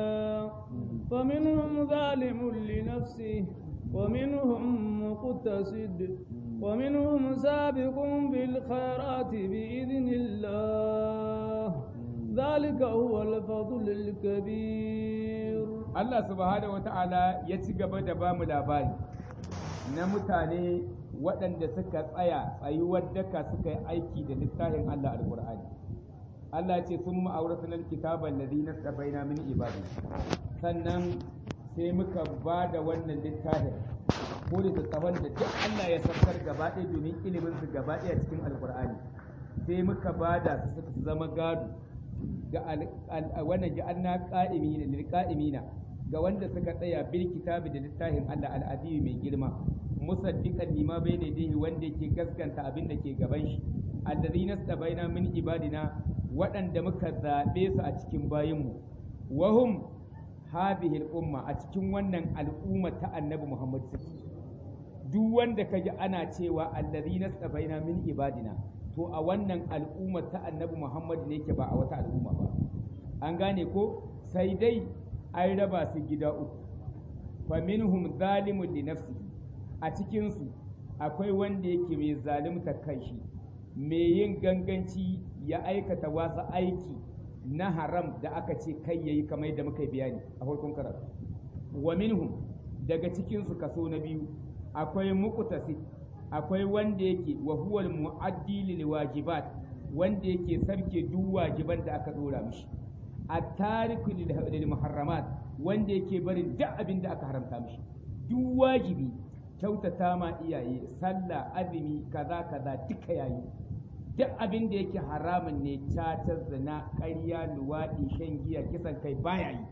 فمنهم ظالم لنفسه ومنهم مقتصد ومنهم سابق بالخيرات بإذن الله ذلك هو الفضل الكبير Allah subhanahu wa ta'ala ya ci gaba da ba mu labari na mutane waɗanda suka tsaya tsayuwar daka suka yi aiki da littafin Allah alƙur'ani Allah ce sun ma'auratunan kitaban ladina tsabaina min ibadi sannan sai muka ba da wannan littafin ko da tsawon da duk Allah ya saukar gaba ɗaya domin ilimin su gaba ɗaya cikin alƙur'ani sai muka ba da su suka zama gado ga wannan ja'alna qa'imina lil qa'imina ga wanda suka tsaya bil kitabi da littafin Allah al'adiyu mai girma musaddiqan lima bayna yadayhi wanda yake gaskanta abin da ke gaban shi alladhina stabaina min ibadina waɗanda muka zaɓe su a cikin bayinmu wahum hadhihi al-umma a cikin wannan al'umma ta annabi Muhammad duk wanda kaji ana cewa alladhina stabaina min ibadina to a wannan al'umma ta annabi Muhammad ne ke ba a wata al'umma ba an gane ko sai dai an raba su gida uku fa minhum zalimun li nafsihi a cikin su akwai wanda yake mai zalimta kanshi mai yin ganganci ya aikata wasu aiki na haram da aka ce kai yayi kamar da muka bayani a farkon karatu wa minhum daga cikin su kaso na biyu akwai muqtasid akwai wanda yake wa huwa muaddi lil wajibat wanda yake sarke duk wajiban da aka dora mishi at-tariku lil muharramat wanda yake barin duk abin da aka haramta mishi duk wajibi kyautata ma iyaye sallah azumi kaza kaza duka yayi duk abin da yake haramun ne caca zina ƙarya luwaɗi shan giya kisan kai baya yi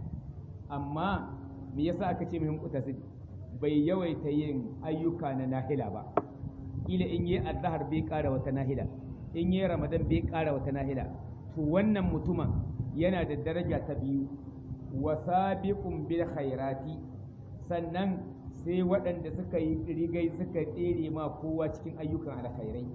amma me yasa aka ce muhim utasid bai yawaita yin ayyuka na nahila ba kila in yi azhar bai ƙara wata nahila in yi ramadan bai ƙara wata nahila to wannan mutumin yana da daraja ta biyu wa sabiqun bil khairati sannan sai waɗanda suka yi rigai suka tsere ma kowa cikin ayyukan alkhairai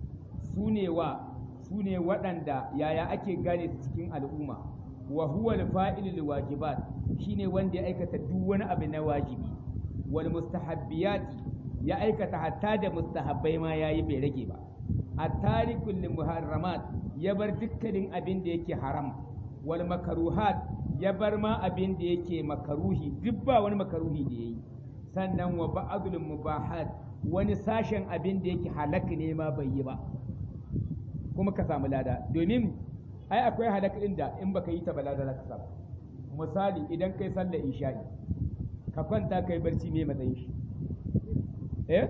su ne wa su ne waɗanda yaya ake gane su cikin al'umma wa huwa al wajibat shine wanda ya aikata duk wani abu na wajibi wal mustahabbiyati ya aikata hatta da mustahabbai ma yayi bai rage ba at-tarikul lil muharramat ya bar dukkanin abin da yake haram wal makaruhat ya bar ma abin da yake makaruhi duk ba wani makaruhi da yayi sannan wa ba'dul mubahat wani sashen abin da yake halak ne ma bai yi ba kuma ka samu lada domin ai akwai halak din da in baka yi ta ba lada za ka samu misali idan kai sallar isha'i ka kwanta kai barci me matsayin shi eh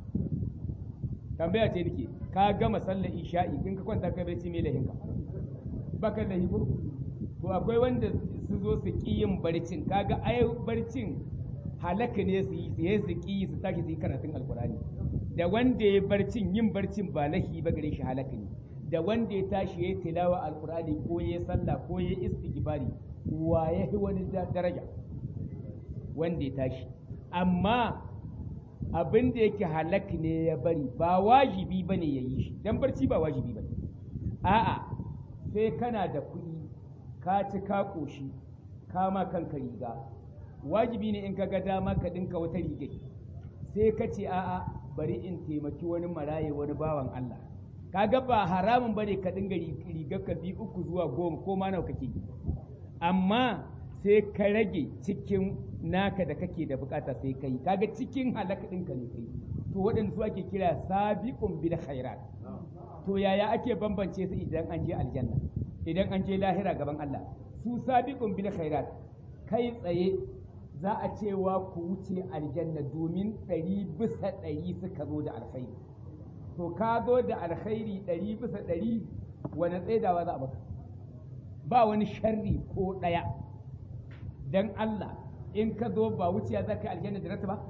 tambaya ce nake ka gama sallar isha'i in ka kwanta kai barci me lahinka baka lahi ko to akwai wanda su zo su ki yin barcin kaga ai barcin halaka ne su yi su yi su ki su tashi su yi karatun alkurani da wanda ya barcin yin barcin ba lahi ba gare shi halaka ne da wanda ya tashi ya yi tilawa alkurani ko ya sallah ko ya istighfari wa ya yi wani daraja wanda ya tashi amma abin da yake halak ne ya bari ba wajibi ba ne ya yi shi don barci ba wajibi ba a'a sai kana da kuɗi ka ci ka ƙoshi ka ma kanka riga wajibi ne in ka ga dama ka ɗinka wata riga sai ka ce a'a bari in taimaki wani maraye wani bawan Allah kaga ba haramun bane ka dinga rigar ka bi uku zuwa goma ko ma nawa kake amma sai ka rage cikin naka da kake da bukata sai kai kaga cikin halaka ɗinka ne kai to waɗanda su ake kira sabiqun bil khairat to yaya ake bambance su idan an je aljanna idan an je lahira gaban Allah su sabiqun bil khairat kai tsaye za a cewa ku wuce aljanna domin ɗari bisa ɗari suka zo da alkhairi to ka zo da alkhairi ɗari bisa ɗari wani tsaidawa za a baka ba wani sharri ko ɗaya don Allah in ka zo ba wuciya za ka yi aljanna da ba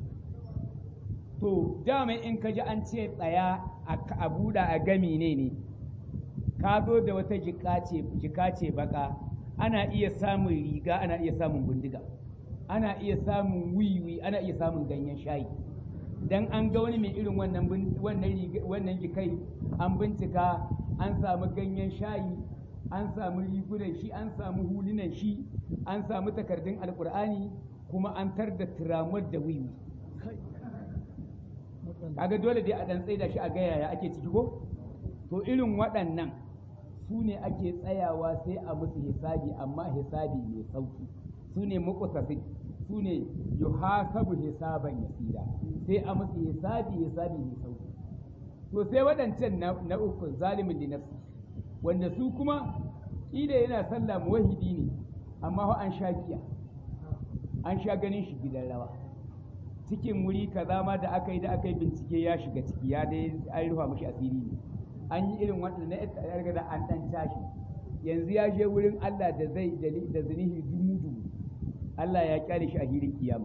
to dama in ka ji an ce tsaya a buɗa a gami ne ne ka zo da wata jika ce baka ana iya samun riga ana iya samun bindiga ana iya samun wiwi ana iya samun ganyen shayi dan an ga wani mai irin wannan wannan wannan jikai an bincika an samu ganyen shayi an samu rigunan shi an samu hulunan shi an samu takardun alkur'ani kuma an tar da tiramar da wiwi kaga dole dai a dan tsaida shi a ga yaya ake ciki ko to irin waɗannan su ne ake tsayawa sai a musu hisabi amma hisabi mai sauki su ne muqtasid su ne yuhasabu hisaban yasira sai a musu hisabi hisabi mai sauki to sai waɗancan na uku zalimin li nafsi wanda su kuma kila yana sallah muwahidi ne amma fa an sha giya an sha ganin shi gidan rawa cikin wuri kaza ma da aka yi da aka yi bincike ya shiga ciki ya dai an rufa mashi asiri ne an yi irin wannan na yarga da an dan tashi yanzu ya je wurin Allah da zai da zinihi dumu dumu Allah ya kyale shi a hirin kiyama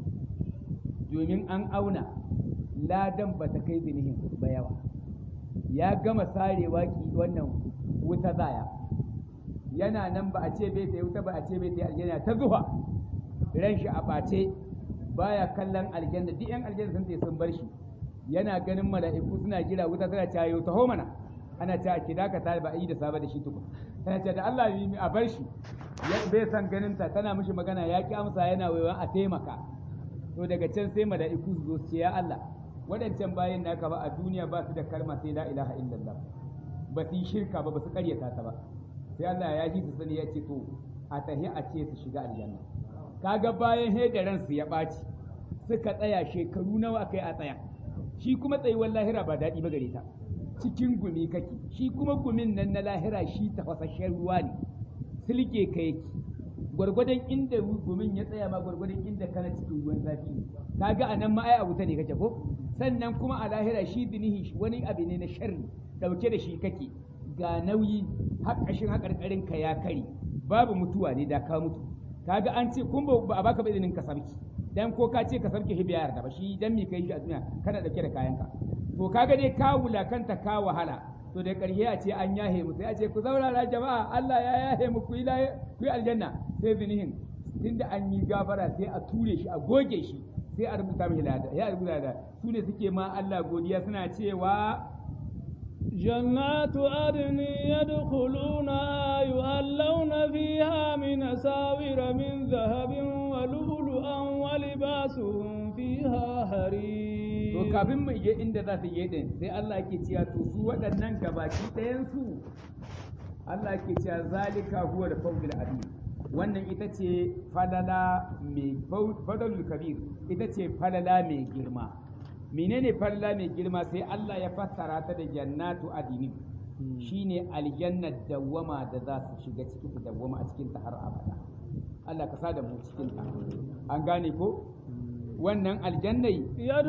domin an auna ladan ba ta kai zinihin ba yawa ya gama sarewa ki wannan wuta zaya yana nan ba a ce bai ta wuta ba a ce bai ta aljanna ta zuwa ran shi a ɓace baya kallon aljanna duk yan aljanna sun sun bar shi yana ganin mala'iku suna jira wuta tana cayo taho mana ana ta ki dakata ba a yi da saba da shi tukun tana ce da Allah yi a bar shi bai san ganin ta tana mishi magana ya ki amsa yana waiwan a taimaka to daga can sai mala'iku su zo su ce ya Allah waɗancan bayan naka ba a duniya ba su da kalma sai la ilaha illallah ba su yi shirka ba ba su karyata ta ba sai Allah ya ji su sani ya ce to a tahi a ce su shiga aljanna kaga bayan hedaran su ya ɓaci suka tsaya shekaru nawa kai a tsaya shi kuma tsayuwar lahira ba daɗi ba gare ta cikin gumi kake shi kuma gumin nan na lahira shi tafasasshen ruwa ne silke ka yake gwargwadon inda gumin ya tsaya ma gwargwadon inda kana cikin ruwan zafi ne kaga a nan ma ai abu ta ne kake ko sannan kuma a lahira shi dinihi wani abu ne na sharri dauke da shi kake ga nauyi haƙashin haƙarƙarin ka ya kare babu mutuwa ne da ka mutu kaga an ce kun ba a baka ba izinin ka sarki dan ko ka ce ka sarki shi biya yarda ba shi dan me kai shi a duniya kana dauke da kayanka to kaga dai ka wulakanta ka wahala to da ƙarshe a ce an yahe mu sai a ce ku zaurara jama'a Allah ya yahe mu ku yi ku yi aljanna sai zinihin tunda an yi gafara sai a ture shi a goge shi sai a rubuta mishi lada ya rubuta da su ne suke ma Allah godiya suna cewa جنات عدن يدخلونها يؤلون فيها من أساور من ذهب ولؤلؤا ولباسهم فيها حرير to kafin mu je inda za su je din sai Allah yake cewa to su waɗannan gabaki ɗayan su Allah yake cewa zalika huwa da fawzul azim wannan ita ce falala mai fadalul kabir ita ce falala mai girma menene falala mai girma sai Allah ya fassara ta da jannatu adini shine aljannar dawwama da za su shiga ciki su dawwama a cikin ta har abada Allah ka sa da mu cikin ta an gane ko wannan aljannai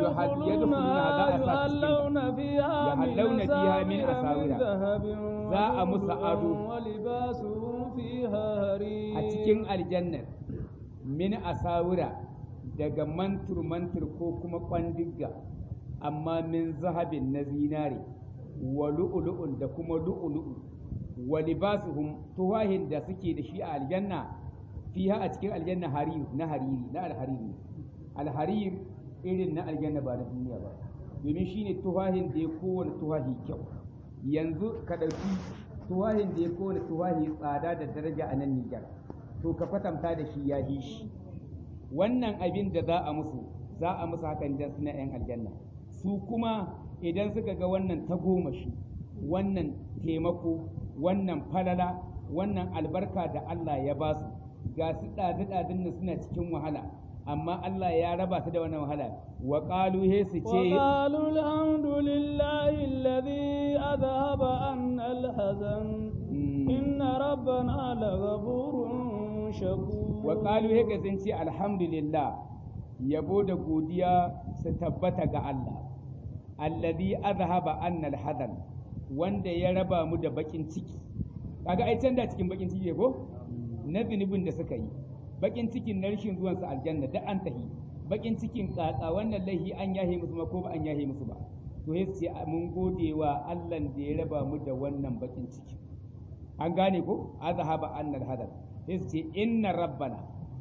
يدخلونها فيها يحلون فيها من أساور ذهب za a musu ado ولباسهم فيها حرير a cikin aljannar min asawura daga mantur mantur ko kuma kwandigga amma min zahabin na zinare wa lu'ulu'un da kuma lu'ulu'u wa libasuhum tuwahin da suke da shi a aljanna fiha a cikin aljanna hariri na hariri na alhariri alharir irin na aljanna ba na duniya ba domin shine tuwahin da ya kowane tuwahi kyau yanzu ka ɗauki tuwahin da ya kowane tuwahi tsada da daraja a nan Nijar to ka kwatanta da shi ya yi shi wannan abin da za a musu za a musu hakan dan suna yan aljanna su kuma idan suka ga wannan tagomashi wannan taimako wannan falala wannan albarka da Allah ya ba su ga su ɗaɗi-ɗaɗin nan suna cikin wahala amma Allah ya raba su da wannan wahala wa qalu he su ce وقالوا الحمد لله الذي أذهب عنا الحزن إن ربنا لغفور شكور wa qalu he ka sun ce alhamdulillah yabo da godiya su tabbata ga Allah alladhi azhaba anna alhazan wanda ya raba mu da bakin ciki kaga ai can da cikin bakin ciki ne ko na zunubin da suka yi bakin cikin na rashin zuwan su aljanna da an tahi bakin cikin tsatsa wannan laihi an yahe musu ma ko ba an yahe musu ba to sai ce mun gode wa Allah da ya raba mu da wannan bakin ciki an gane ko azhaba annal hadar sai ce inna rabbana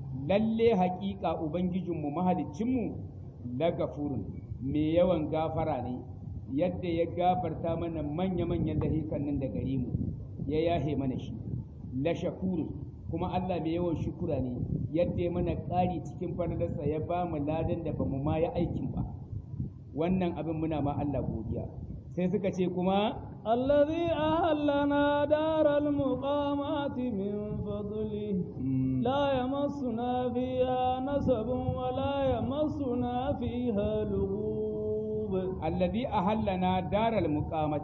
lalle haƙiƙa ubangijinmu mahalicinmu la gafurun mai yawan gafara ne yadda ya gafarta mana manya-manyan lahikan nan da gare mu ya yahe mana shi la shakurun kuma Allah mai yawan shukura ne yadda ya mana ƙari cikin falalarsa ya ba mu ladan da ba mu ma ya aikin ba wannan abin muna ma Allah godiya sai suka ce kuma الذي أهلنا دار المقامات من فضله لا يمسنا فيها نسب ولا يمسنا فيها لغوب الذي أهلنا دار المقامات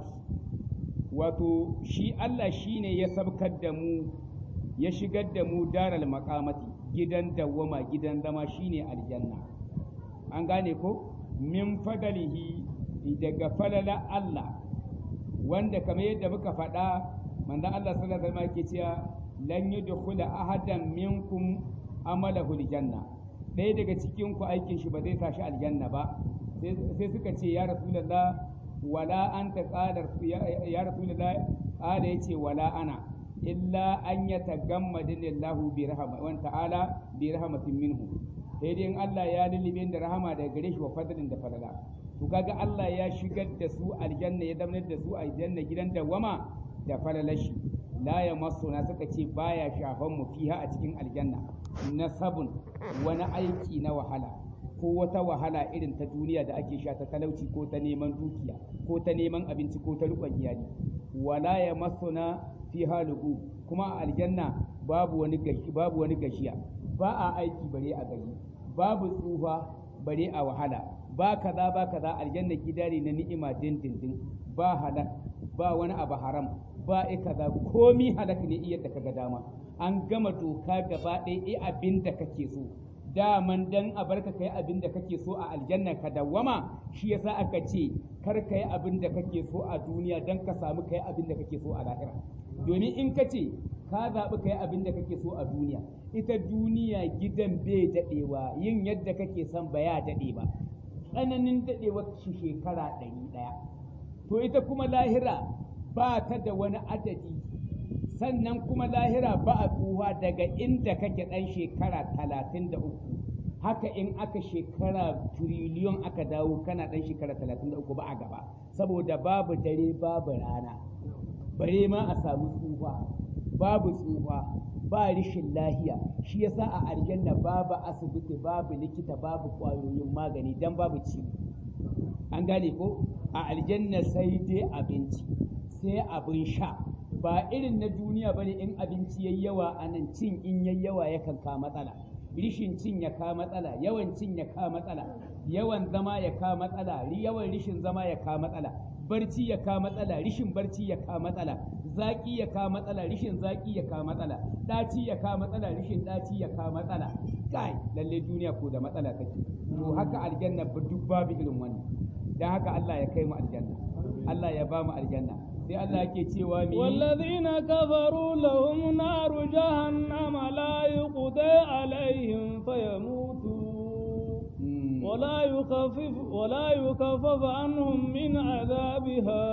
wato shi Allah shine ya sabkar da mu ya shigar da mu daral maqamati gidan dawwama gidan zama shine aljanna an gane ko min fadalihi daga falala Allah wanda kamar yadda muka faɗa manzon Allah sallallahu alaihi wasallam yake cewa lan yudkhula ahadan minkum amalahu aljanna ɗaya daga cikin ku aikin shi ba zai sa shi aljanna ba sai suka ce ya rasulullah wala anta qala ya rasulullah qala yace wala ana illa an yatagammadani Allah bi rahma wa ta'ala bi rahmatin minhu sai dai in Allah ya lullube da rahama daga gare shi wa fadlin da falala to kaga Allah ya shigar da su aljanna ya zamanar da su aljanna gidan dawama da falalashi la ya masuna suka ce baya shafan mu fiha a cikin aljanna nasabun wani aiki na wahala ko wata wahala irin ta duniya da ake sha ta talauci ko ta neman dukiya ko ta neman abinci ko ta rikon iyali wala ya masuna fiha lugu kuma a aljanna babu wani gashi babu wani gashiya ba a aiki bare a gari babu tsufa bare a wahala ba kaza ba kaza aljanna gida ne na ni'ima dindindin ba halak ba wani abu haram ba i kaza komi halak ne iya da kaga dama an gama doka gaba ɗaya i abin da kake so daman dan a barka kai abin da kake so a aljanna ka dawwama shi yasa aka ce kar kai abin da kake so a duniya dan ka samu kai abin da kake so a lahira domin in ka ce ka zaɓi kai abin da kake so a duniya ita duniya gidan bai daɗewa yin yadda kake son ba ya daɗe ba tsananin daɗewar shi shekara ɗari ɗaya to ita kuma lahira ba ta da wani adadi sannan kuma lahira ba a tsuwa daga inda kake ɗan shekara talatin da uku haka in aka shekara tiriliyon aka dawo kana ɗan shekara talatin da uku ba a gaba saboda babu dare babu rana bare ma a samu tsufa babu tsufa ba rishin lahiya shi yasa a aljanna babu asibiti babu likita babu kwayoyin magani dan babu ciwo an gane ko a aljanna sai dai abinci sai abin sha ba irin na duniya bane in abinci yayi yawa a nan cin in yayi yawa yakan ka matsala rishin cin ya ka matsala yawan cin ya ka matsala yawan zama ya ka matsala yawan rishin zama ya ka matsala barci ya ka matsala rishin barci ya ka matsala zaki ya ka matsala rishin zaki ya ka matsala daci ya ka matsala rishin daci ya ka matsala kai lalle duniya ko da matsala take to haka aljanna duk babu irin wannan dan haka Allah ya kai mu aljanna Allah ya ba mu aljanna sai Allah yake cewa mi wallazina kafaru lahum naru jahannama la yuqda alaihim fayamutu ولا يخفف ولا يخفف عنهم من عذابها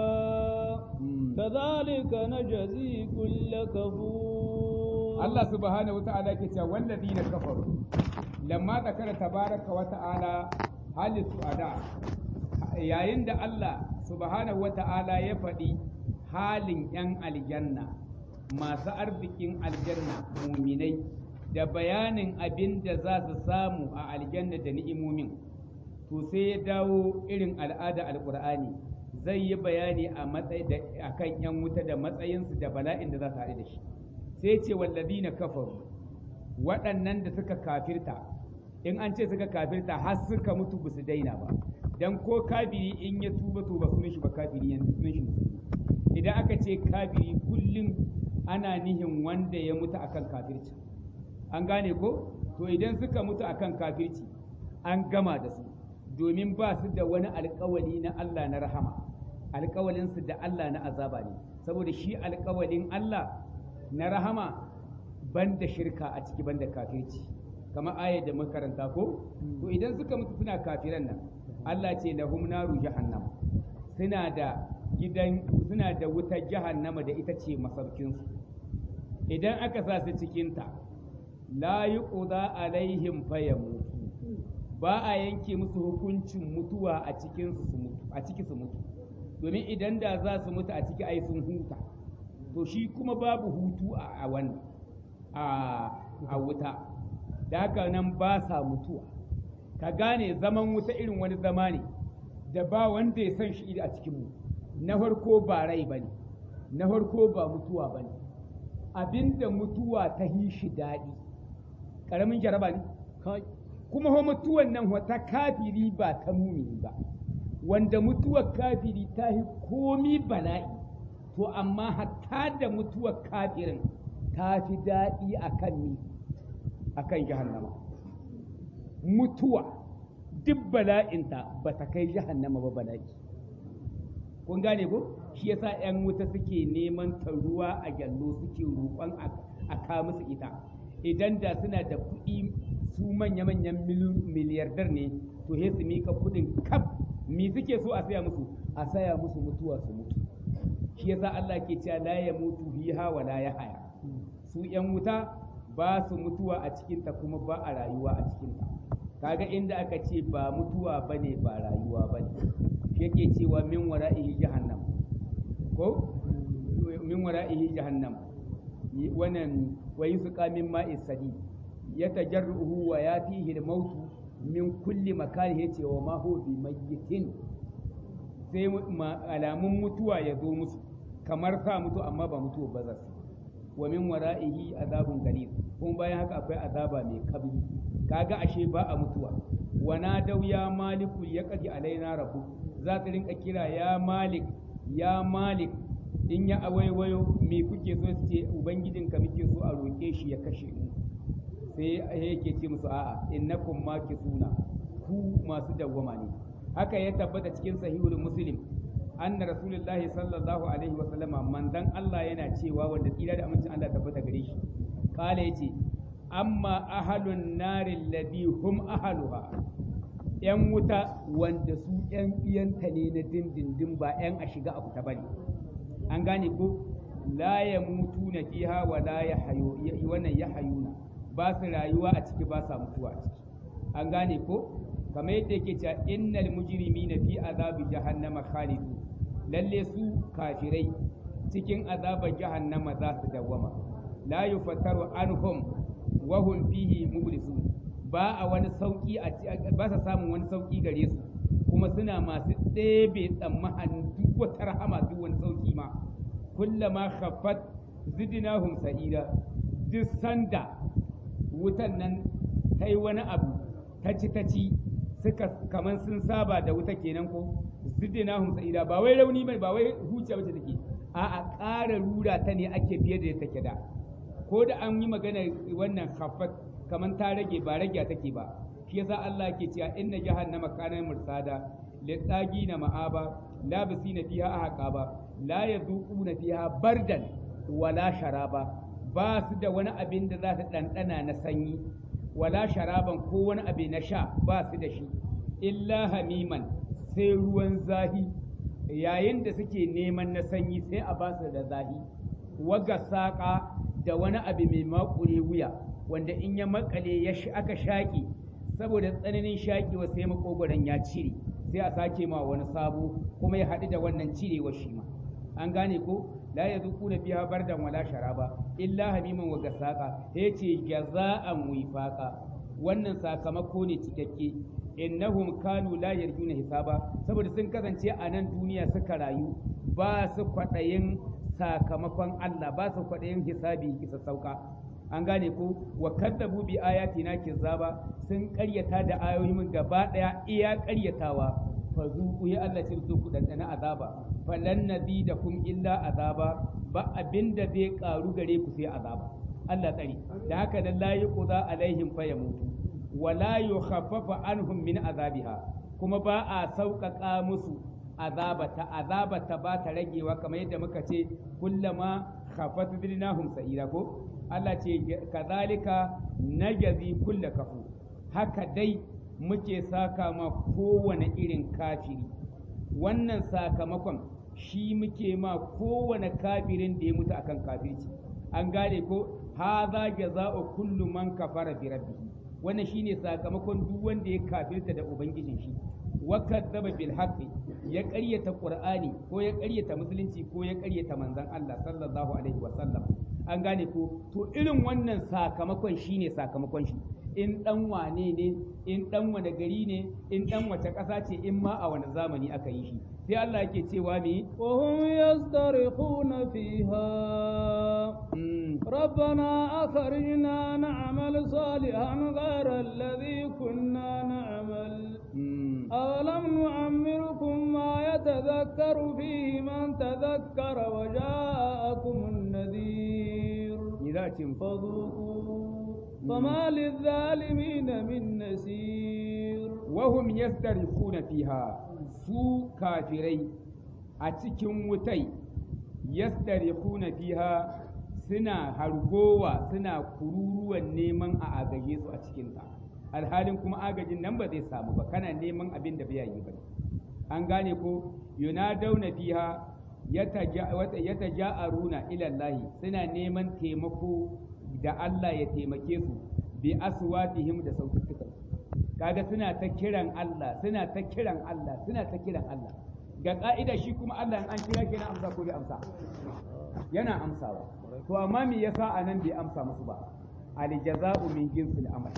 كذلك نجزي كل كفور الله سبحانه وتعالى كتا والذين كفروا لما ذكر تبارك وتعالى هل السعداء yayin da Allah subhanahu wa ta'ala ya faɗi halin ‘yan aljanna masu arzikin aljanna muminai da bayanin abin da za su samu a aljanna da ni'imomin to sai ya dawo irin al'ada alkur'ani zai yi bayani a matsayi da akan yan wuta da matsayinsu da bala'in da za su haɗu da shi sai ce wallazina kafaru waɗannan da suka kafirta in an ce suka kafirta har suka mutu ba su daina ba dan ko kafiri in ya tuba to ba sunan shi ba kafiri yanzu sunan shi idan aka ce kafiri kullum ana nihin wanda ya mutu akan kafirci an gane ko to idan suka mutu akan kafirci an gama da su domin ba su da wani alkawali na Allah na rahama alkawalinsu da Allah na azaba ne saboda shi alkawalin Allah na rahama banda shirka a ciki banda kafirci kamar ayar da makaranta ko to idan suka mutu suna kafiran nan Allah ce lahum naru jahannam suna da gidan suna da wutar jahannama da ita ce masaukinsu idan aka sa su cikinta la yuqda alaihim fayamutu ba a yanke musu hukuncin mutuwa a cikin su mutu a ciki su mutu domin idan da za su mutu a ciki ai sun huta to shi kuma babu hutu a wannan a wuta da haka nan ba sa mutuwa ka gane zaman wuta irin wani zama ne da ba wanda ya san shi a cikinmu na farko ba rai ba ne na farko ba mutuwa ba ne abinda mutuwa ta yi shi daɗi ƙaramin jaraba ne kuma ho mutuwan nan wata kafiri ba ta mumini ba wanda mutuwar kafiri ta yi komi bala'i to amma hatta da mutuwar kafirin ta fi daɗi a kan ni a kan jahannama mutuwa duk bala'inta ba ta kai jahannama ba bala'i kun gane ko shi yasa 'yan wuta suke neman ta ruwa a gyallo suke roƙon a ka musu ita idan da suna da kuɗi su manya-manyan miliyardar ne to he su mika kuɗin kaf me suke so a saya musu a saya musu mutuwa su mutu shi yasa Allah ke cewa la ya mutu fiha wa la ya haya su yan wuta ba su mutuwa a cikinta kuma ba a rayuwa a cikinta kaga inda aka ce ba mutuwa bane ba rayuwa bane shi yake cewa min wara'ihi jahannam ko min wara'ihi jahannam wannan wa yusqa min ma'i sadi yatajarruhu wa yatihi al-maut min kulli makan yace wa ma huwa bi mayyitin sai alamun mutuwa ya zo musu kamar sa mutu amma ba mutuwa ba za su wa min wara'ihi azabun galid kuma bayan haka akwai azaba mai kabri kaga ashe ba a mutuwa wa nadaw ya maliku ya qadi alaina rabbu za ta rinka kira ya malik ya malik in ya awaiwayo me kuke so su ce ubangijinka muke so a roƙe shi ya kashe mu sai yake ce musu a'a innakum makisuna ku masu dawwama ne haka ya tabbata cikin sahihul muslim anna rasulullahi sallallahu alaihi wa sallama manzon Allah yana cewa wanda tsira da amincin Allah tabbata gare shi kala yace amma ahalun nari alladhi hum ahaluha yan wuta wanda su yan iyanta ne na dindindin ba yan a shiga a fita bane an gane ko la yamutuna fiha wa la yahayu wannan yahayuna ba su rayuwa a ciki ba sa mutuwa a ciki an gane ko kamar yadda yake cewa innal mujrimina fi azabi jahannama khalidu lalle su kafirai cikin azabar jahannama za su dawwama la yufattaru anhum wa hum fihi mublisun ba a wani sauki a ba sa samun wani sauki gare su kuma suna masu ɗebe tsammanin duk wata rahama duk wani sauki ma kullama khaffat zidnahum sa'ira duk sanda wutan nan ta yi wani abu ta ci ta ci suka kaman sun saba da wuta kenan ko zidina hum sa'ida ba wai rauni bane ba wai huce bace take a a ƙara rura ta ne ake fiye da take da ko da an yi magana wannan khaffat kaman ta rage ba rage take ba shi yasa Allah ke cewa inna jahannama kana mursada na ma'aba labisina fiha ahqaba la yazuquna fiha bardan wala sharaba ba su da wani abin da za su ɗanɗana na sanyi wala sharaban ko wani abu na sha ba su da shi illa hamiman sai ruwan zahi yayin da suke neman na sanyi sai a ba su da zahi waga saƙa da wani abu mai makure wuya wanda in ya makale ya aka shaƙi saboda tsananin shaƙewa sai makogoron ya cire sai a sake ma wani sabo kuma ya haɗu da wannan cirewa shi ma an gane ko la yazuquna fiha bardan wala sharaba illa hamiman wa gasaqa yace jaza'an wifaqa wannan sakamako ne cikakke innahum kanu la yarjuna hisaba saboda sun kasance a nan duniya suka rayu ba su kwaɗayin sakamakon Allah ba su kwaɗayin hisabi kisa sauka an gane ko wa kadzabu bi ayatina kizaba sun ƙaryata da ayoyin gaba ɗaya iya ƙaryatawa fa zuku ya Allah ce ku dandana azaba falan nazidakum illa azaba ba abinda zai karu gare ku sai azaba Allah tsari da haka nan la yuqda alaihim fa yamutu wa la yukhaffafa anhum min azabiha kuma ba a sauƙaƙa musu azabata azabata ba ta ragewa kamar yadda muka ce kullama khafat bidnahum sa'ira ko Allah ce kazalika najazi kulla kafu haka dai muke saka ma kowane irin kafiri wannan sakamakon shi muke ma kowane kafirin da ya mutu akan kafirci an gane ko hadha jaza'u kullu man kafara bi rabbih wannan shine sakamakon duk wanda ya kafirta da ubangijin shi wa kadzaba bil haqqi ya ƙaryata qur'ani ko ya ƙaryata musulunci ko ya ƙaryata manzon Allah sallallahu alaihi wa sallam an gane ko to irin wannan sakamakon shine sakamakon shi in dan wane ne in dan wane gari ne in dan wace ƙasa ce in ma a wani zamani aka yi shi sai Allah yake cewa me وهم يصطرخون فيها ربنا أخرجنا نعمل صالحا غير الذي كنا نعمل أولم نعمركم ما يتذكر فيه من تذكر وجاءكم النذير فذوقوا فما للظالمين من نسير وهم يسترخون فيها su kafirai a cikin wutai yastarihuna fiha suna hargowa suna kururuwan neman a agaje su a cikinta alhalin kuma agajin nan ba zai samu ba kana neman abin da bai yi ba an gane ko yunadawna fiha yataja'aruna ila Allah suna neman taimako da Allah ya taimake su bi aswatihim da sautukan kaga suna ta kiran Allah suna ta kiran Allah suna ta kiran Allah ga ka'ida shi kuma Allah in an kira shi yana amsa ko bai amsa yana amsawa to amma me yasa anan bai amsa musu ba al jaza'u min jinsil amal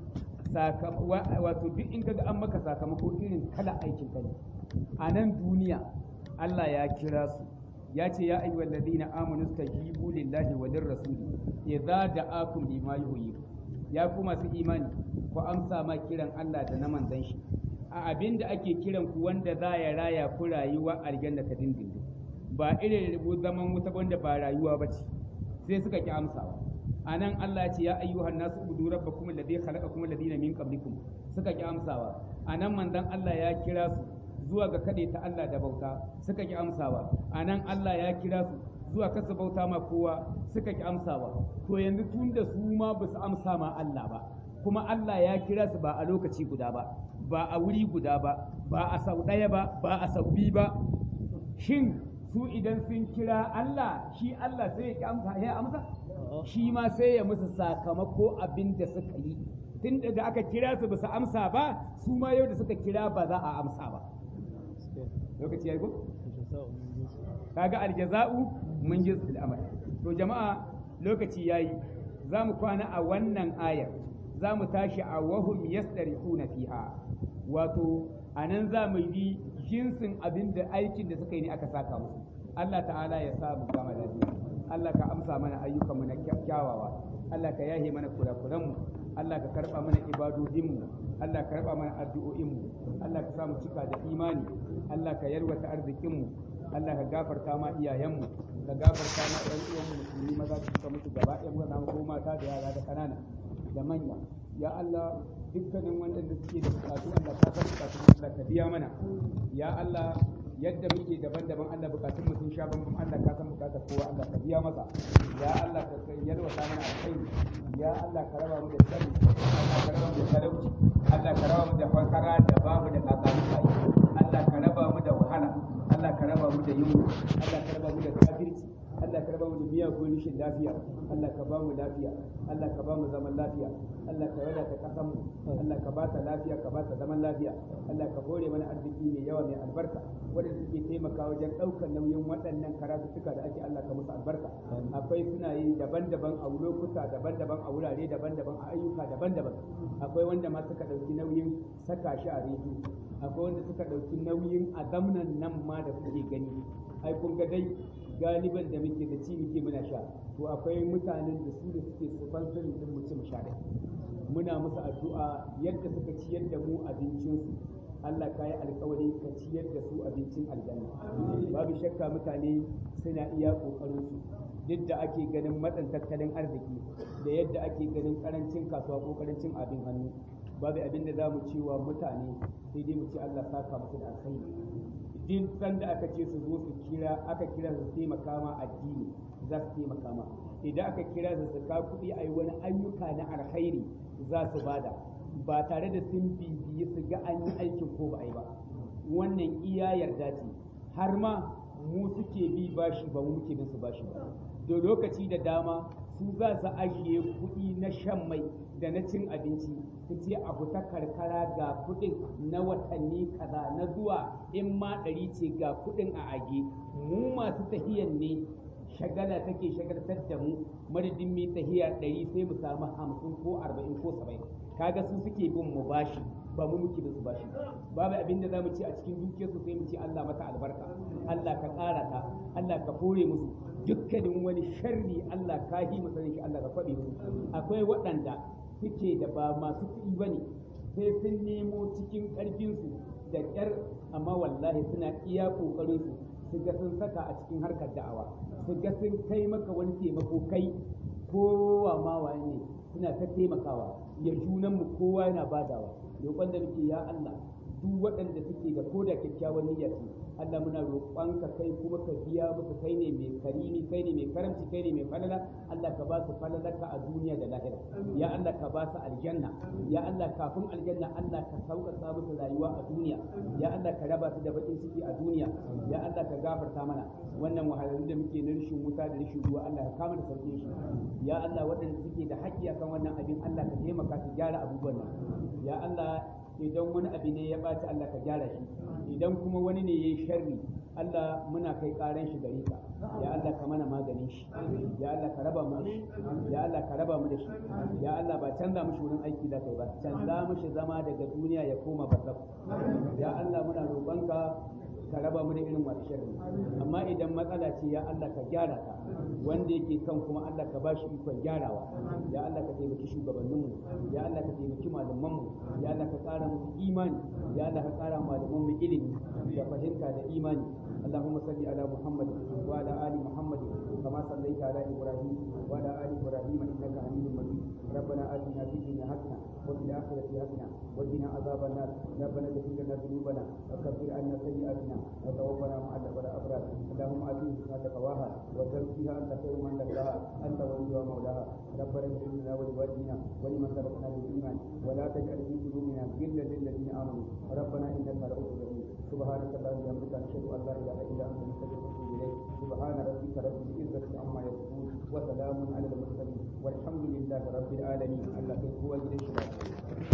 wato duk in kaga an maka sakamako irin kala aikin ka ne a nan duniya Allah ya kira su ya ce ya ayyuhal ladina amanu stajibu lillahi wa lirrasuli idza da'akum lima yuhyikum ya ku masu imani ku amsa ma kiran Allah da na manzon shi a abin da ake kiran ku wanda za ya raya ku rayuwa aljanna ta dindindin ba irin rubu zaman wuta wanda ba rayuwa ba ce sai suka ki amsawa a nan Allah ce ya ayyuhan nasu ubudu rabbakum alladhi khalaqakum alladhina min qablikum suka ki amsawa a nan manzon Allah ya kira su zuwa ga kade ta Allah da bauta suka ki amsawa a nan Allah ya kira su zuwa kasa bauta ma kowa suka ki amsawa to yanzu tun da su ma ba su amsa ma Allah ba kuma Allah ya kira su ba a lokaci guda ba ba a wuri guda ba ba a sau ɗaya ba ba a sau biyu ba shin su idan sun kira Allah shi Allah sai ya amsa ya amsa shi ma sai ya musu sakamako abin da suka yi tun da aka kira su ba su amsa ba su ma yau da suka kira ba za a amsa ba lokaci ya yi ko kaga aljaza'u mun ji amal to jama'a lokaci yayi za mu kwana a wannan ayar za mu tashi a wahum yastarihuna fiha wato anan za mu yi jinsin abin da aikin da suka yi ne aka saka musu Allah ta'ala ya sa mu gama lafiya Allah ka amsa mana ayyukan mu na kyawawa Allah ka yahe mana kurakuran mu Allah ka karba mana ibadodin mu Allah ka karba mana addu'o'in mu Allah ka sa mu cika da imani Allah ka yarwata arzikin mu Allah ka gafarta ma iyayenmu ka gafarta ma ɗan uwanmu musulmi maza su suka mutu gaba ɗaya maza ko mata da yara da ƙanana da manya ya Allah dukkanin waɗanda suke da bukatu Allah ka san bukatun Allah ka biya mana ya Allah yadda muke daban-daban Allah bukatun mu sun sha bambam Allah ka san bukatar kowa Allah ka biya masa ya Allah ka yalwata mana alkhairi ya Allah ka raba mu da sani Allah ka raba mu da talauci Allah ka raba mu da fakara da babu da kakamuka Allah ka raba mu da wahala Allah ka raba mu da yunwa Allah ka raba mu da kafirci Allah ka raba mu da miyagun rishin lafiya Allah ka ba mu lafiya Allah ka ba mu zaman lafiya Allah ka wadata kasan mu Allah ka ba ta lafiya ka ba ta zaman lafiya Allah ka hore mana arziki mai yawa mai albarka wanda suke taimaka wajen ɗaukar nauyin waɗannan karatuttuka da ake Allah ka musu albarka akwai suna yi daban-daban a lokuta daban-daban a wurare daban-daban a ayyuka daban-daban akwai wanda ma suka ɗauki nauyin saka shi a rediyo akwai wanda suka ɗauki nauyin a zamnan nan ma da kuke gani ai kun ga dai galiban da muke da ci muke muna sha to akwai mutanen da su da suke sponsorin din mu ci mu sha da muna musu addu'a yadda suka ciyar da mu abincinsu Allah ka yi alkawari ka ciyar da su abincin aljanna babu shakka mutane suna iya kokarin su duk da ake ganin matsan tattalin arziki da yadda ake ganin karancin kasuwa ko karancin abin hannu babu abin da za mu ci wa mutane sai dai mu ci Allah saka musu da alkhairi duk sanda aka ce su zo su kira aka kira su taimaka ma addini za su taimaka ma idan aka kira su su ka kuɗi a yi wani ayyuka na alkhairi za su bada ba tare da sun bibiyi su ga an yi aikin ko ba a yi ba wannan iya yarda ce har ma mu suke bi bashi ba mu muke bin su bashi ba da lokaci da dama su za su ajiye kuɗi na shan mai da na cin abinci su ce a fita karkara ga kuɗin na watanni kaza na zuwa in ma ɗari ce ga kuɗin a age mu masu tahiyan ne shagala take shagaltar da mu madadin mai tahiya ɗari sai mu samu hamsin ko arba'in ko saba'in kaga su suke bin mu bashi ba mu muke da su bashi babu abin da zamu ci a cikin dukiyarsu sai mu ce Allah mata albarka Allah ka ƙara ta Allah ka kore musu dukkanin wani sharri Allah ka yi masanin shi Allah ka faɗi musu akwai waɗanda suke da ba masu kuɗi bane sai sun nemo cikin ƙarfinsu da ƙyar amma wallahi suna iya ƙoƙarinsu su ga sun saka a cikin harkar da'awa su ga sun kai maka wani taimako kai kowa ma waye ne suna ta taimakawa ya junanmu kowa yana badawa roƙon da muke ya Allah duk waɗanda suke da ko da kyakkyawan niyya ce Allah muna roƙonka kai kuma ka biya musu kai ne mai karimi kai ne mai karamci kai ne mai falala Allah ka ba su falalarka a duniya da lahira ya Allah ka ba su aljanna ya Allah kafin aljanna Allah ka sauƙaƙa musu rayuwa a duniya ya Allah ka raba su da baƙin ciki a duniya ya Allah ka gafarta mana wannan wahalhalun da muke na rashin wuta da rashin ruwa Allah ka kama da sauƙin shi ya Allah waɗanda suke da haƙƙi akan wannan abin Allah ka taimaka su gyara abubuwan nan ya Allah idan wani abu ne ya ɓaci Allah ka gyara shi idan kuma wani ne ya yi sharri Allah muna kai ƙaran shi gare ka ya Allah ka mana maganin shi ya Allah ka raba mu da shi ya Allah ka raba mu da shi ya Allah ba canza mushi wurin aiki da kai ba canza mushi zama daga duniya ya koma barzakh ya Allah muna roƙonka ka raba mu da irin masu sharri amma idan matsala ce ya Allah ka gyara ta wanda yake kan kuma Allah ka bashi ikon gyarawa ya Allah ka taimaki shugabanninmu ya Allah ka taimaki malamanmu ya Allah ka ƙara musu imani ya Allah ka ƙara malamanmu ilimi da fahimta da imani اللهم صل على محمد وعلى ال محمد كما صليت على ابراهيم وعلى ال ابراهيم انك حميد مجيد ربنا اتنا في الدنيا حسنه وفي الاخره حسنه وقنا عذاب النار ربنا اغفر لنا ذنوبنا وكفر عنا سيئاتنا وتوفنا مع الابرار اللهم اتنا بما تقواها وزكها انت خير من زكاها انت وليها ومولاها ربنا اغفر لنا ولوالدينا ولمن سبقنا بالايمان ولا تجعل في قلوبنا غلا للذين امنوا ربنا انك رؤوف رحيم سبحانك اللهم وبحمدك نشهد ان لا اله الا انت نستغفرك ونتوب اليك سبحان ربك رب العزه عما يصفون وسلام على المرسلين والحمد لله رب العالمين الله هو جل